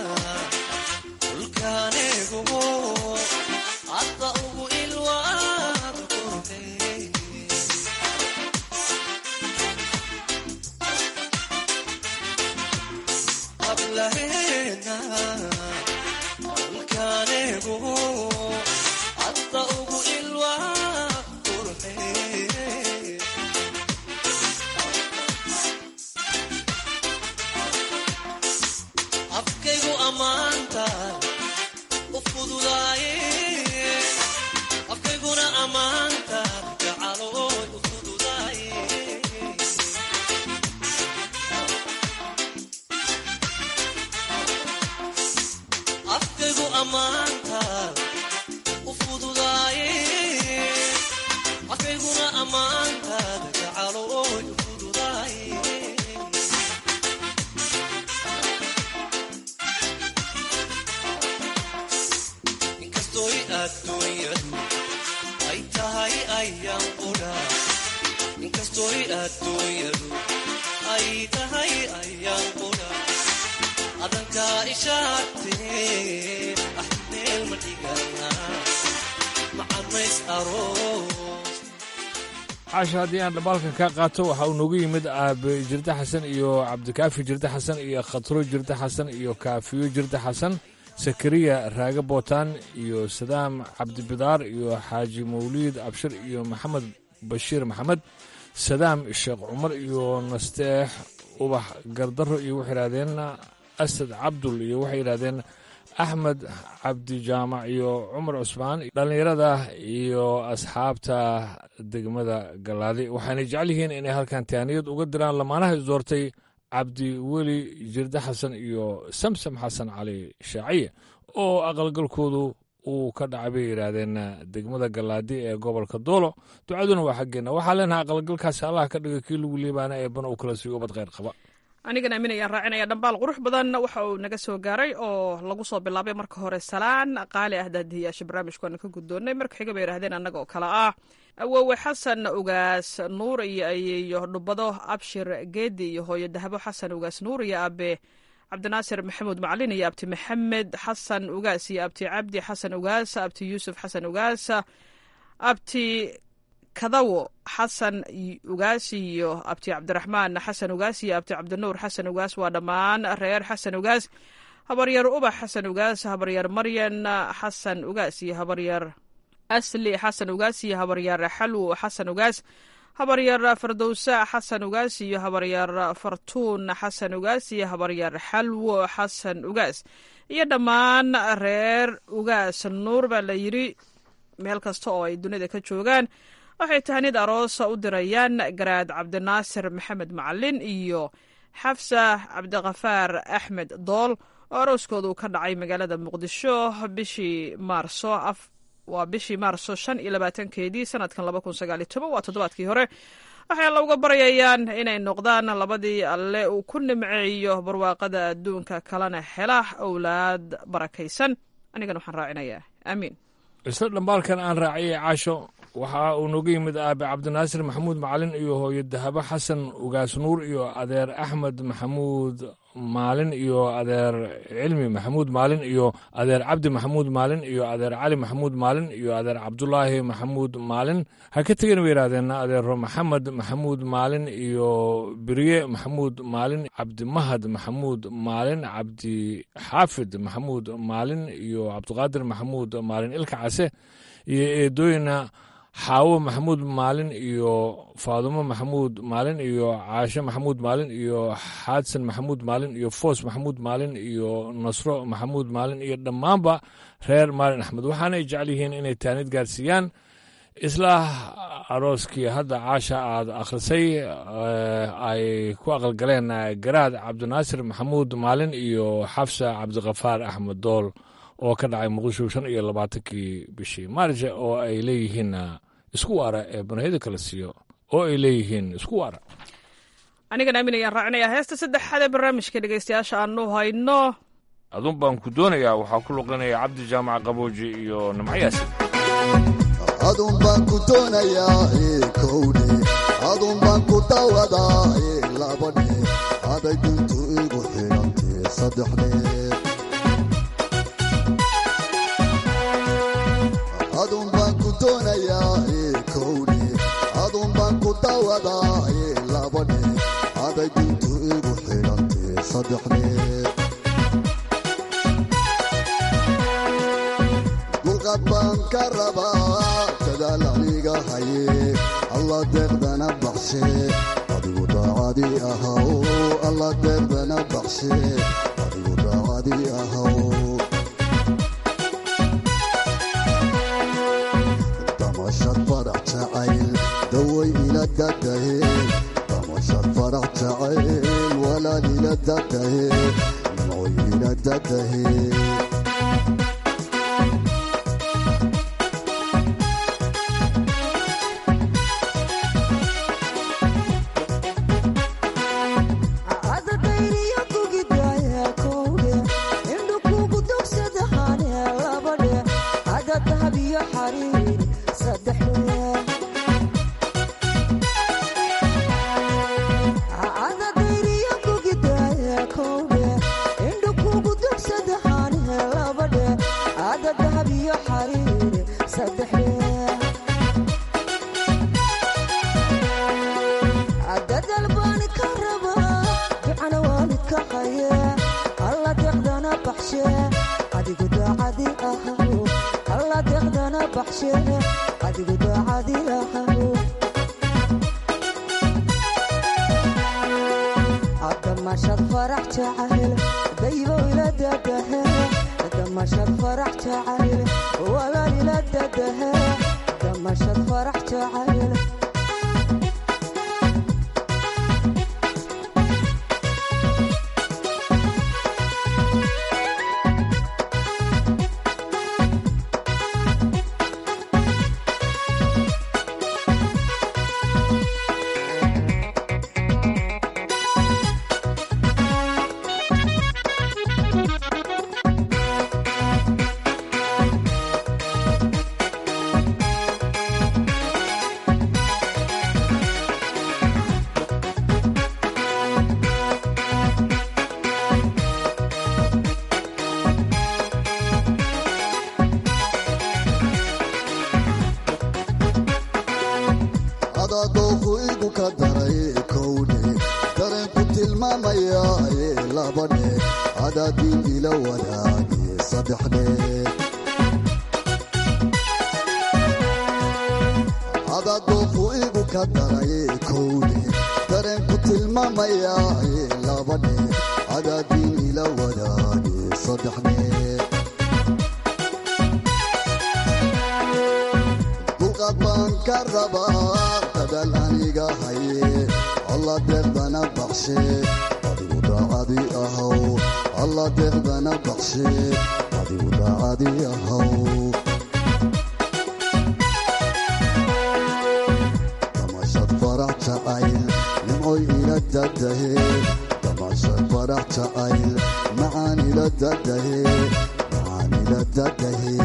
dhulkaaneegumo hadda ugu ilwaad qurtay hablaheena dhulkaaneegumo hadda ugu ilwaad qurtay ammaantaada u fududaaye afkayguna ammaantaada gacalooy u fududaaye inkastooy adduunyadu ay tahay ayaan qudha inkastooy adduunyadu ay tahay ayaan qudha adankaa ishaagtee ah meel ma dhigana macamays aroos caasha haddii aan dhabaalka ka qaato waxa uu noogu yimid aabe jirde xasan iyo cabdikaafi jirde xasan iyo khatro jirde xasan iyo kaafiyo jirde xasan sakariya raage bootaan iyo sadaam cabdibidaar iyo xaaji mawliid abshir iyo maxamed bashiir maxamed sadaam sheekh cumar iyo nasteex ubax gardaro iyo waxay yidhahdeen asad cabdul iyo waxay yidhahdeen axmed cabdijaamac iyo cumar cusmaan dhallinyarada iyo asxaabta degmada galaadi waxaanay jecel yihiin inay halkan taaniyad uga diraan lamaanaha isdoortay cabdi weli jirde xasan iyo samsam xasan cali shaaciye oo aqalgalkoodu uu ka dhacay bay yidhaahdeen degmada galaadi ee gobolka doolo ducaduna waa xaggeenna waxaa leenahay aqalgalkaasi allah ka dhiga kii lagu liibaana ee bana uu kala siiyo ubad kheyr qaba anigan aamin ayaan raacinaya dhambaal qurux badan waxa uu naga soo gaaray oo lagu soo bilaabay marka hore salaan qaali ah daadihiyaasha barnaamijkaana ka guddoonnay marka xiga bay yidhahdeen annaga oo kale ah awowe xasan ugaas nuur iyo ayeeyo dhubado abshir geedi iyo hooyo dahabo xasan ugaas nuur iyo abe cabdinaasir maxamuud macalin iyo abti maxamed xasan ugaas iyo abti cabdi xasan ugaas abti yuusuf xasan ugaas abti kadawo xasan ugaas iyo abti cabdiraxmaan xasan ugaas iyo abti cabdinuur xasan ugaas waa dhammaan reer xasan ugaas habaryar ubax xasan ugaas habaryar maryan xasan ugaas iyo habaryar asli xasan ugaas iyo habaryar xalwo xasan ugaas habaryar fardowsa xasan ugaas iyo habaryar fartuun xasan ugaas iyo habaryar xalwo xasan ugaas iyo dhammaan reer ugaas nuur baa la yidhi meel kasta oo ay dunida ka joogaan waxay tahanid aroosa u dirayaan garaad cabdinaasir maxamed macalin iyo xafsa cabdikafaar axmed dool oo arooskooda uu ka dhacay magaalada muqdisho bishii maarso waa bishii maarso shan iyo labaatankeedii sanadkan laba kun sagaaliyo toban waa toddobaadkii hore waxay alla uga baryayaan inay noqdaan labadii alle uu ku nimceeyo barwaaqada adduunka kalena hela owlaad barakaysan anigana waxaan raacinayaa aamiin isla dhambaalkan aan raaciyay caasho waxa uu nooga yimid aabe cabdinaasir maxamuud macalin iyo hooyo dahabo xasan ugaas nuur iyo adeer axmed maxamuud maalin iyo adeer cilmi maxamuud maalin iyo adeer cabdi maxamuud maalin iyo adeer cali maxamuud maalin iyo adeer cabdulaahi maxamuud maalin ha ka tegin bay yidhahdeen adeero maxamed maxamuud maalin iyo beriye maxamuud maalin cabdimahad maxamuud maalin cabdi xaafid maxamuud maalin iyo cabdiqaadir maxamuud maalin ilka case iyo eedooyina xaawo maxamuud maalin iyo faadumo maxamuud maalin iyo caashe maxamuud maalin iyo xaadsan maxamuud maalin iyo foos maxamuud maalin iyo nasro maxamuud maalin iyo dhammaanba reer maalin axmed waxaanay jecel yihiin inay taanid gaarsiiyaan isla arooskii hadda caasha aad akhrisay ay ku aqalgaleen garaad cabdinaasir maxamuud maalin iyo xafsa cabdikafaar axmed dool oo ka dhacay muqdisho shan iyo labaatankii bishii maarje oo ay leeyihiin isku waara ee banahiyada kala siiyo oo ay leeyihiin isku waara anigan aamin ayaan raacinayaa heesta saddexaad ee barnaamijka dhegeystayaasha aanu hayno adun baan ku doonayaa waxaa ku luqinaya cabdi jaamac qabooji iyo nimcayaasi adun baan ku doonayaa kowdhe adun baan ku dawadaa labadhe aday duntu igu xidhantee saddexdhe adun baan ku doonayaa kowdhe adun baan ku dawadaa labadhe aday duntu igu xidhantee saddexdhe dulqad baan ka rabaa dadaal aniga haye alla deeqdana baxshe adigu daacadii ahaw alla deeqdana baxshe adigu daacadii ahaw damashad farax jacayl daway ila dadahe damashad farax jacayl walaal ila dadahe nimcoy ila dadahe baxshe adigu daacadilahaw damashad farax jacayl daybo ila dadahe damashad farax jacayl walaal ila dadahe damashad farax jacayl adadooku igu ka daray kowdhe dareenku tilmaamaya labadhe adaadiin ila wadaage saddexdhe adadooku igu ka daray kowdhe dareenku tilmaamaya labadhe adaadiin ila wadaage saddexdhe dulqaad baan ka rabaa dadaal aniga haye alla deeqdana baxshe adigu daacadi ahaw alla deeqdana baxshe adigu daacadi ahaw damashad farax jacayl nimcoy ila dadahe damashad farax jacayl macaan ila dadahe macaan ila dadahe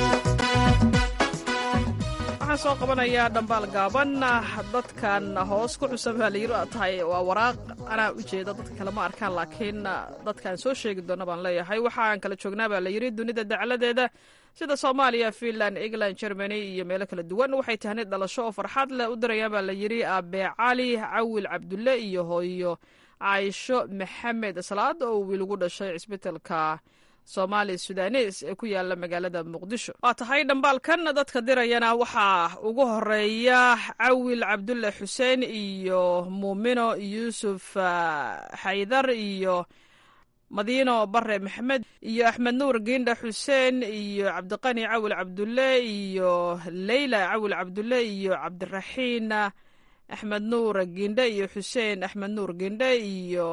waxaan soo qabanayaa dhambaal gaaban dadkan hoos ku xusan baa layiri tahay waa waraaq anaa u jeeda dadka kale ma arkaan laakiin dadkaan soo sheegi doona baan leeyahay waxaan kala joognaa baa layiri dunida dacladeeda sida soomaaliya finland england germany iyo meelo kala duwan waxay tahnay dhalasho oo farxad leh u dirayaan baa layiri abe cali cawil cabdulle iyo hooyo caaisho maxamed salaad oo wiil ugu dhashay cisbitalka soomaali sudanes ee ku yaala magaalada muqdisho waa tahay dhambaalkan dadka dirayana waxaa ugu horeeya cawil cabdulle xuseen iyo muumino yuusuf xaydar iyo madiino bare maxamed iyo axmed nuur giindha xuseen iyo cabdiqani cawil cabdulle iyo leyla cawil cabdulle iyo cabdiraxiin axmed nuur giindhe iyo xuseen axmed nuur giindhe iyo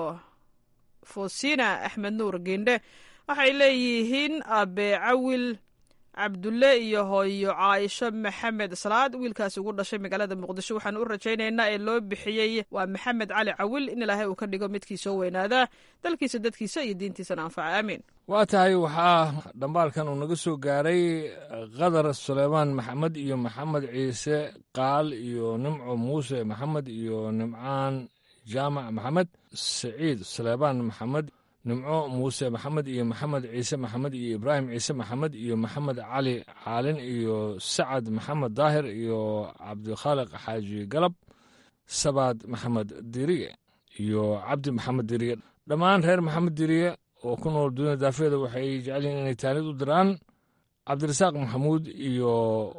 fosina axmed nuur giindhe waxay leeyihiin abe cawil cabdulle iyo hooyo caaisho maxamed salaad wiilkaas ugu dhashay magaalada muqdisho waxaan u rajaynaynaa ee loo bixiyey waa maxamed cali cawil in ilaahay uu ka dhigo midkii soo weynaada dalkiisa dadkiisa iyo diintiisana anfaca aamiin waa tahay waxaa dhambaalkan uu naga soo gaaray qadar suleymaan maxamed iyo maxamed ciise qaal iyo nimco muuse maxamed iyo nimcaan jaamac maxamed saciid suleymaan maxamed nimco muuse maxamed iyo maxamed ciise maxamed iyo ibraahim ciise maxamed iyo maxamed cali caalin iyo sacad maxamed daahir iyo cabdikhaaliq xaaji galab sabaad maxamed diriye iyo cabdi maxamed diriye dhammaan reer maxamed diriye oo ku nool dunida daafeeda waxay jecel yihiin inay taanid u diraan cabdirasaaq maxamuud iyo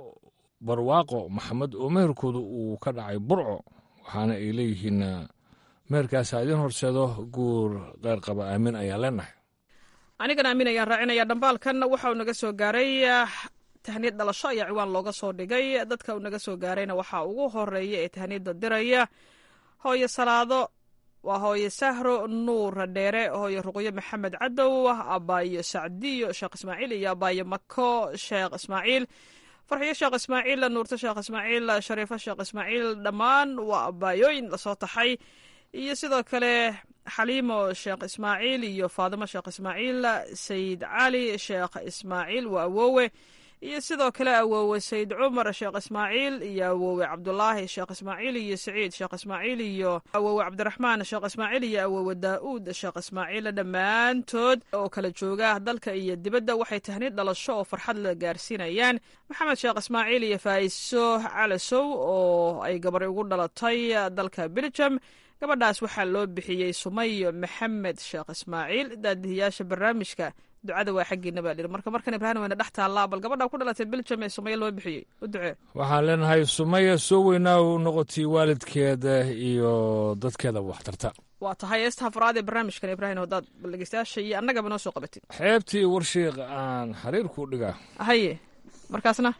barwaaqo maxamed oo meherkooda uu ka dhacay burco waxaana ay leeyihiin meherkaas ha idiin horseedo guur qeyr qaba aamin ayaan leenahay anigana aamin ayaan raacinaya dhambaalkan waxa uu naga soo gaaray tahniyad dhalasho ayaa ciwaan looga soo dhigay dadka uu naga soo gaarayna waxaa ugu horeeya ee tahniyadda diraya hooyo salaado waa hooyo sahro nuur dheere hooyo ruqyo maxamed cadow abaayo sacdiyo sheekh ismaaciil iyo abaayo mako sheekh ismaaciil farxiyo sheekh ismaaciil nuurto sheekh ismaaciil shariifo sheekh ismaaciil dhammaan waa abaayooyin lasoo taxay iyo sidoo kale xaliimo sheekh ismaaciil iyo faadimo sheekh ismaaciil sayid cali sheekh ismaaciil waa awoowe iyo sidoo kale awoowe sayid cumar sheekh ismaaciil iyo awoowe cabdulaahi sheekh ismaaciil iyo saciid sheekh ismaaciil iyo awoowe cabdiraxmaan sheekh ismaaciil iyo awoowe daa'uud sheekh ismaaciil dhammaantood oo kala jooga dalka iyo dibadda waxay tahnid dhalasho oo farxad la gaarsiinayaan maxamed sheekh ismaaciil iyo faa'iso calasow oo ay gabar ugu dhalatay dalka belgium gabadhaas waxaa loo bixiyey sumayo maxamed sheekh ismaaciil daadihiyaasha barnaamijka ducada waa xaggiina baa lihi marka markan ibraahim wayna dhex taallaa bal gabadha ku dhalatay beljam ee sumaya loo bixiyey u ducee waxaan leenahay sumaya soo weynaa u noqotay waalidkeeda iyo dadkeeda waxtarta waa tahay heesta afraad ee barnaamijkan ibraahim hadaad bal dhegeystayaasha iyo annagaba noo soo qabatid xeebtii warshiiq aan xariir ku dhigaa haye markaasna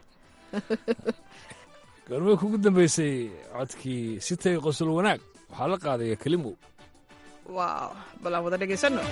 goormay kugu dambeysay codkii sitay qosol wanaag waxaa la qaadaya kelimow waaw bal aan wada dhegeysanno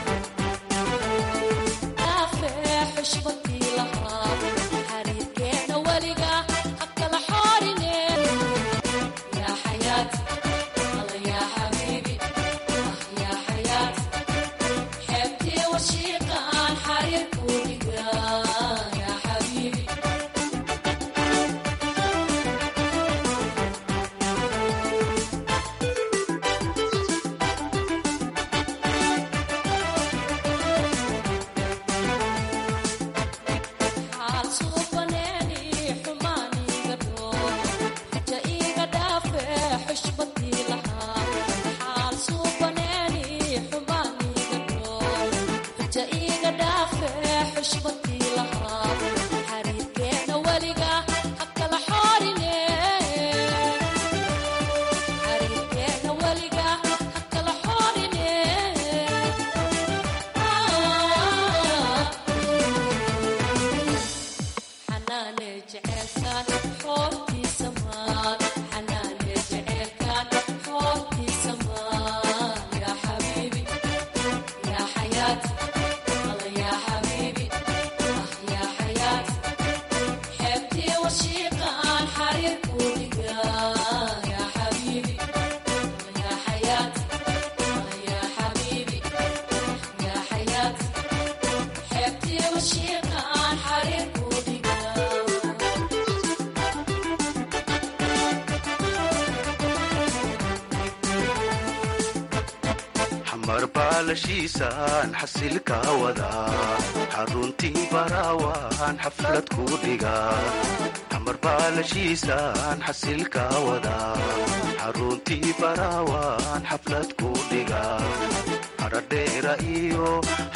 baalashiisaan xasilka wadaa xaruntii baraawaan xaflad ku dhigaa xamar baalashiisaan xasilka wadaa xaruntii baraawaan xaflad ku dhigaa haradheera iyo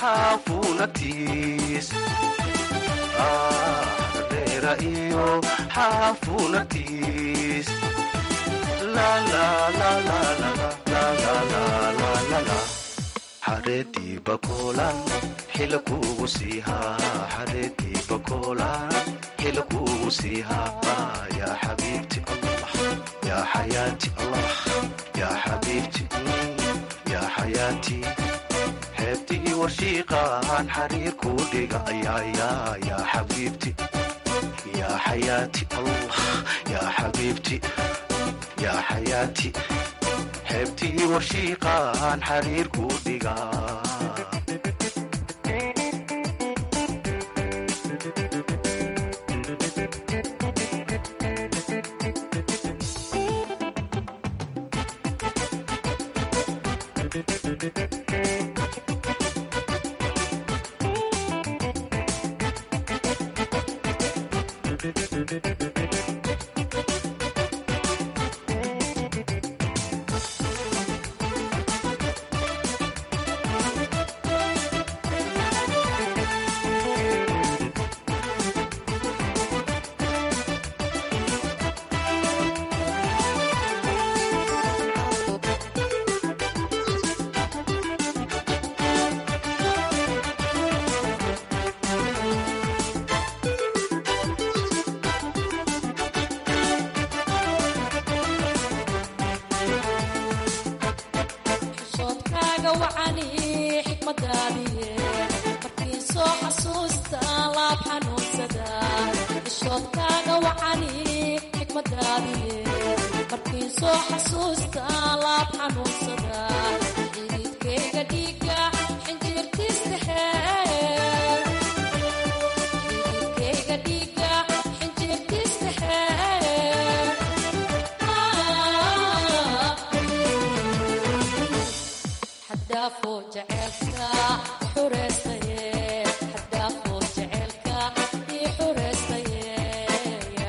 xaafunatiis haradheera iyo xaafunatiis la la la la la la la la la la xareedii bakoolan xila kuugu siihaa xareedii bakoolan xila kuugu siihaa yaa xabiibti allah yaa xayaati allah yaa xabiibti yaa xayaati xeebtii warshiiqaan xariir kuu dhiga yaa yaa xabiibti yaa xayaati allah yaa xabiibti yaa xayaati xeebtii warshiiqaan xariir kuu dhigaa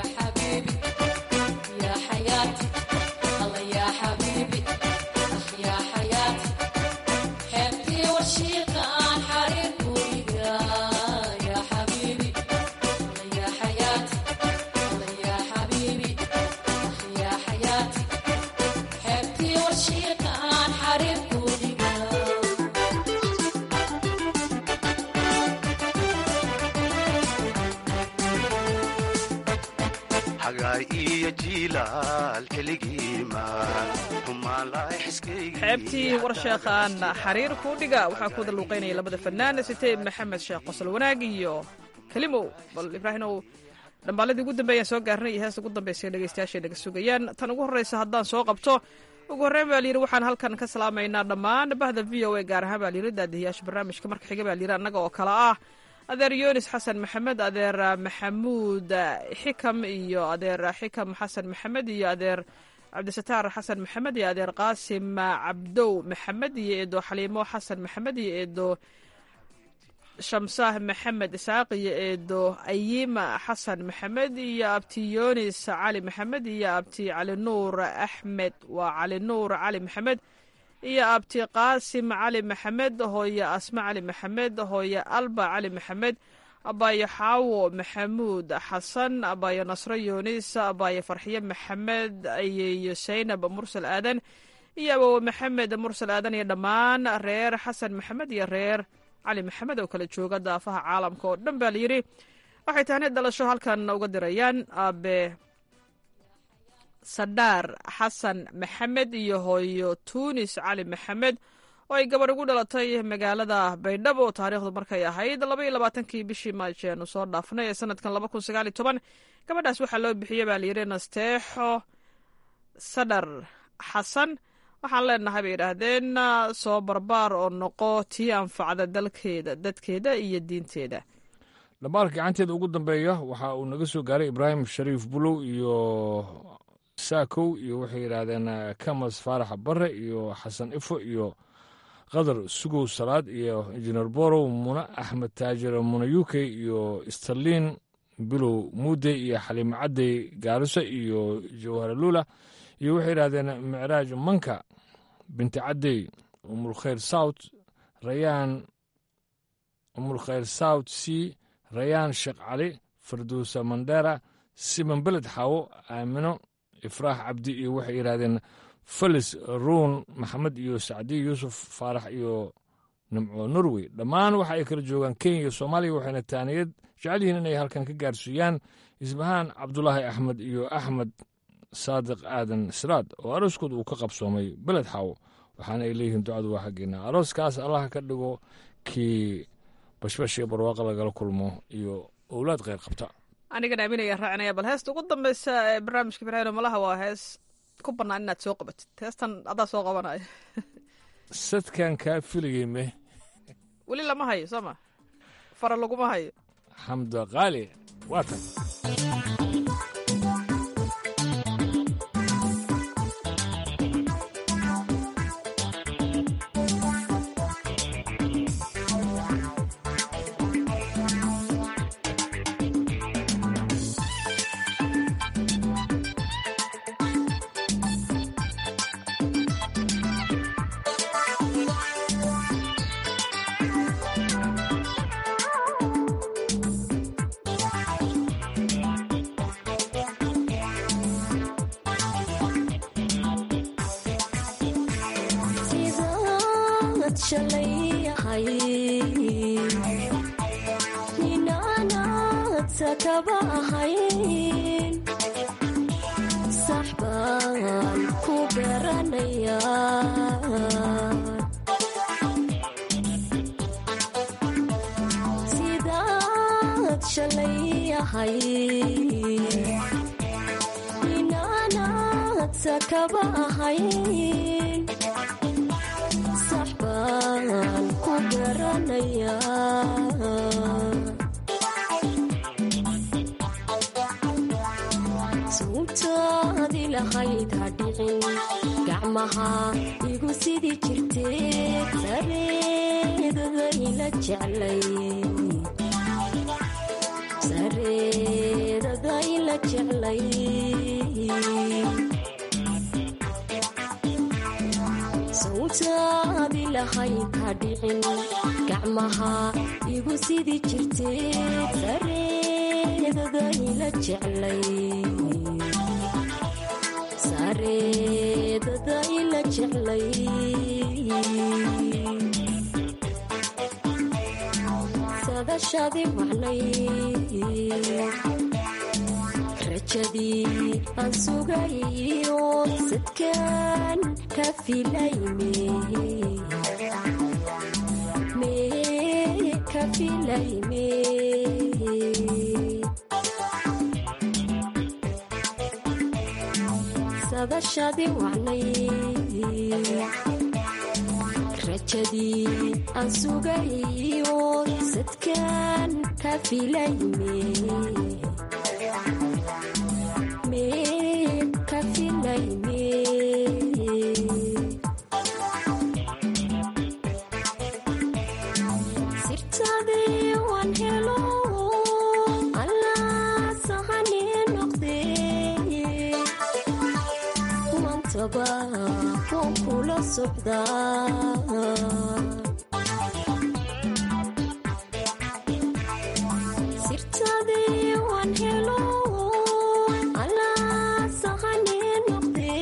Yeah. xagaay iyo jiilaal xiligiima humaanlaay xiskaygi xeebtii warsheekhaan xariir kuudhiga waxaa ku wada luuqaynaya labada fanaan sitee maxamed sheekh qosol wanaag iyo kelimow bal ibraahimow dhambaaladii ugu dambeeyaan soo gaarnay iyo heesta ugu dambaysa dhegeystayaashay naga sugayaan tan ugu horreysa haddaan soo qabto ugu horreyn baa layidhi waxaan halkan ka salaamaynaa dhammaan bahda v o a gaar ahaan baa layidhi daadihiyaasha barnaamijka marka xiga baa layidhi annaga oo kale ah adeer yunis xasan maxamed adeer maxamuud xikam iyo adeer xikam xasan maxamed iyo adeer cabdisataar xasan maxamed iyo adeer qaasim cabdow maxamed iyo eedo xaliimo xasan maxamed iyo eedo shamsaah maxamed isaaq iyo eedo ayima xasan maxamed iyo abti yunis cali maxamed iyo abti cali nuur axmed waa cali nuur cali maxamed iyo abti qaasim cali maxamed hooye asma cali maxamed hooye alba cali maxamed abaayo xaawo maxamuud xasan abaayo nasro yunis abaayo farxiye maxamed iyo saynab mursal aadan iyo awowe maxamed mursal aadan iyo dhammaan reer xasan maxamed iyo reer cali maxamed oo kala jooga daafaha caalamka oo dhan baa layidhi waxay tahni dhalasho halkan uga dirayaan aabe sadhaar xasan maxamed iyo hooyo tuunis cali maxamed oo ay gabarh ugu dhalatay magaalada baydhabo taariikhdu markay ahayd laba iyo labaatankii bishii maaji aanu soo dhaafnay ee sanadkan laba kun sagaal iyo toban gabadhaas waxaa loo bixiyey baa layidhi nasteexo sadhar xasan waxaan leenahay bay yidhaahdeen soo barbaar oo noqo tii anfacda dalkeeda dadkeeda iyo diinteeda dhambaalka gacanteeda ugu dambeeya waxa uu naga soo gaaray ibraahim shariif bulow iyo saakow iyo waxay yidhaahdeen kamas faarax bare iyo xasan ifo iyo qadar sugow salaad iyo injineer borow mune axmed taajir mune uk iyo starlin bilow muude iyo xaliimo cadey gaariso iyo jawhara lula iyo waxay yidhahdeen micraaj manka binti cadey umulkhayr south rayaan umulkhayr south c rayaan sheekh cali farduusa mandera siman beled xaawo aamino ifraax cabdi iyo waxay yidhahdeen felis ruun maxamed iyo sacdiy yuusuf faarax iyo nimco norway dhammaan waxa ay kala joogaan kenya iyo soomaaliya waxayna taaniyad jecel yihiin inay halkan ka gaarsiiyaan isbahaan cabdulaahi axmed iyo axmed saadiq aadan siraad oo arooskooda uu ka qabsoomay beled xaawo waxaana ay leeyihiin ducadu waa xaggeena arooskaas allaha ka dhigo kii bashbash iyo barwaaqa lagala kulmo iyo owlaad kheyr qabta anigana aaminaya raacinaya bal heesta ugu dambeysa ee barnaamijka ibraahim malaha waa hees ku bannaan inaad soo qabatid heestan adaa soo qabanaya sadkan kaa filayey me weli lama hayo soo ma fara laguma hayo xamda qaali waa tan rajadii aan sugayo sadkaan ka filayme me ka filayme sadashadi wacnay rajadii aan sugayo sadkaan ka filayme me ka filayme sirtadii waan helo allaa sahani noqde mantaba waan kula socdaa sirtadii waan helo allaa sahani noqde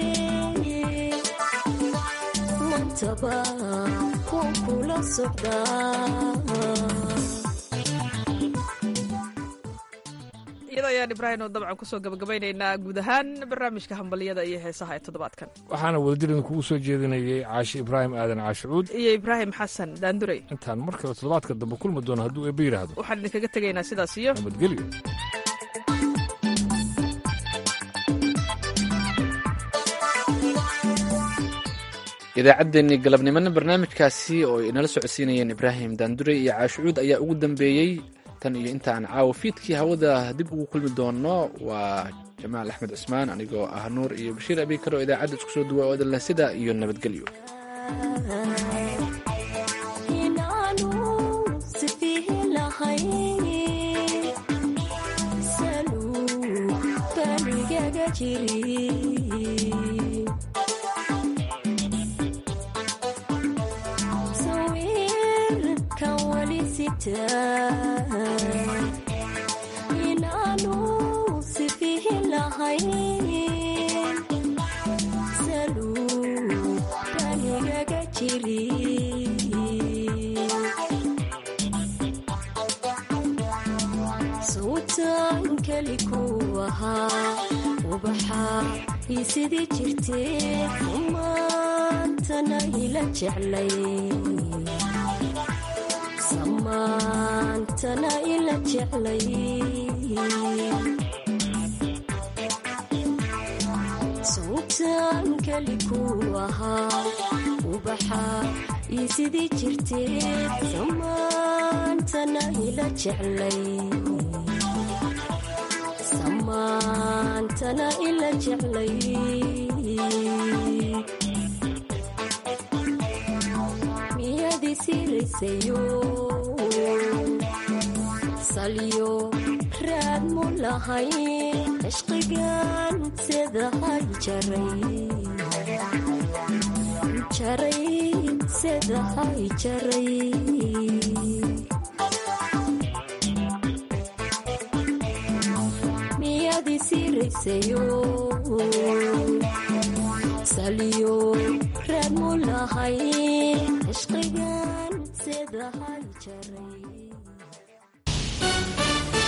mantaba waan kula socdaa iyada ayaan ibraahim oo dabcan kusoo gabagabaynaynaa guud ahaan barnaamijka hambaliyada iyo heesaha ee toddobaadkan waxaana wadajirdan kugu soo jeedinayay caashi ibraahim aadan caashicuud iyo ibraahim xasan daandurey intaan mar kale toddobaadka dambe kulmi doono hadduu eebba yidhaahdo waxaan idinkaga tegaynaa sidaas iyo nabadgelyo idaacaddeenii galabnimona barnaamijkaasi oo ay inala socodsiinayeen ibraahim daandurey iyo caashucuud ayaa ugu dambeeyey tan iyo intaan caawa fiidkii hawada dib ugu kulmi doono waa jamaal axmed cusmaan anigoo ah nuur iyo bashiir abikar oo idaacadda isku soo duwa odanle sida iyo nabadgelyo inaanu sifihi lahay saluu banigaga jiri sawirkan wali sitaa inaanu sifihi lahay saluu banigaga jiri sawtan keli ku ahaa ubaxa ii sidii jirtee maantana ila jeclay samaantana ila jeclay sawtan keli ku ahaa ubaxa ii sidii jirtee samaantana ila jeclay samaantana ila jeclay miyadi siraysayo salyo raad mu lahay cishqigan sedahay jaray jaray sedahay jaray miyadi siraysayo salyo raad mu lahay cishqigan sedahay jaray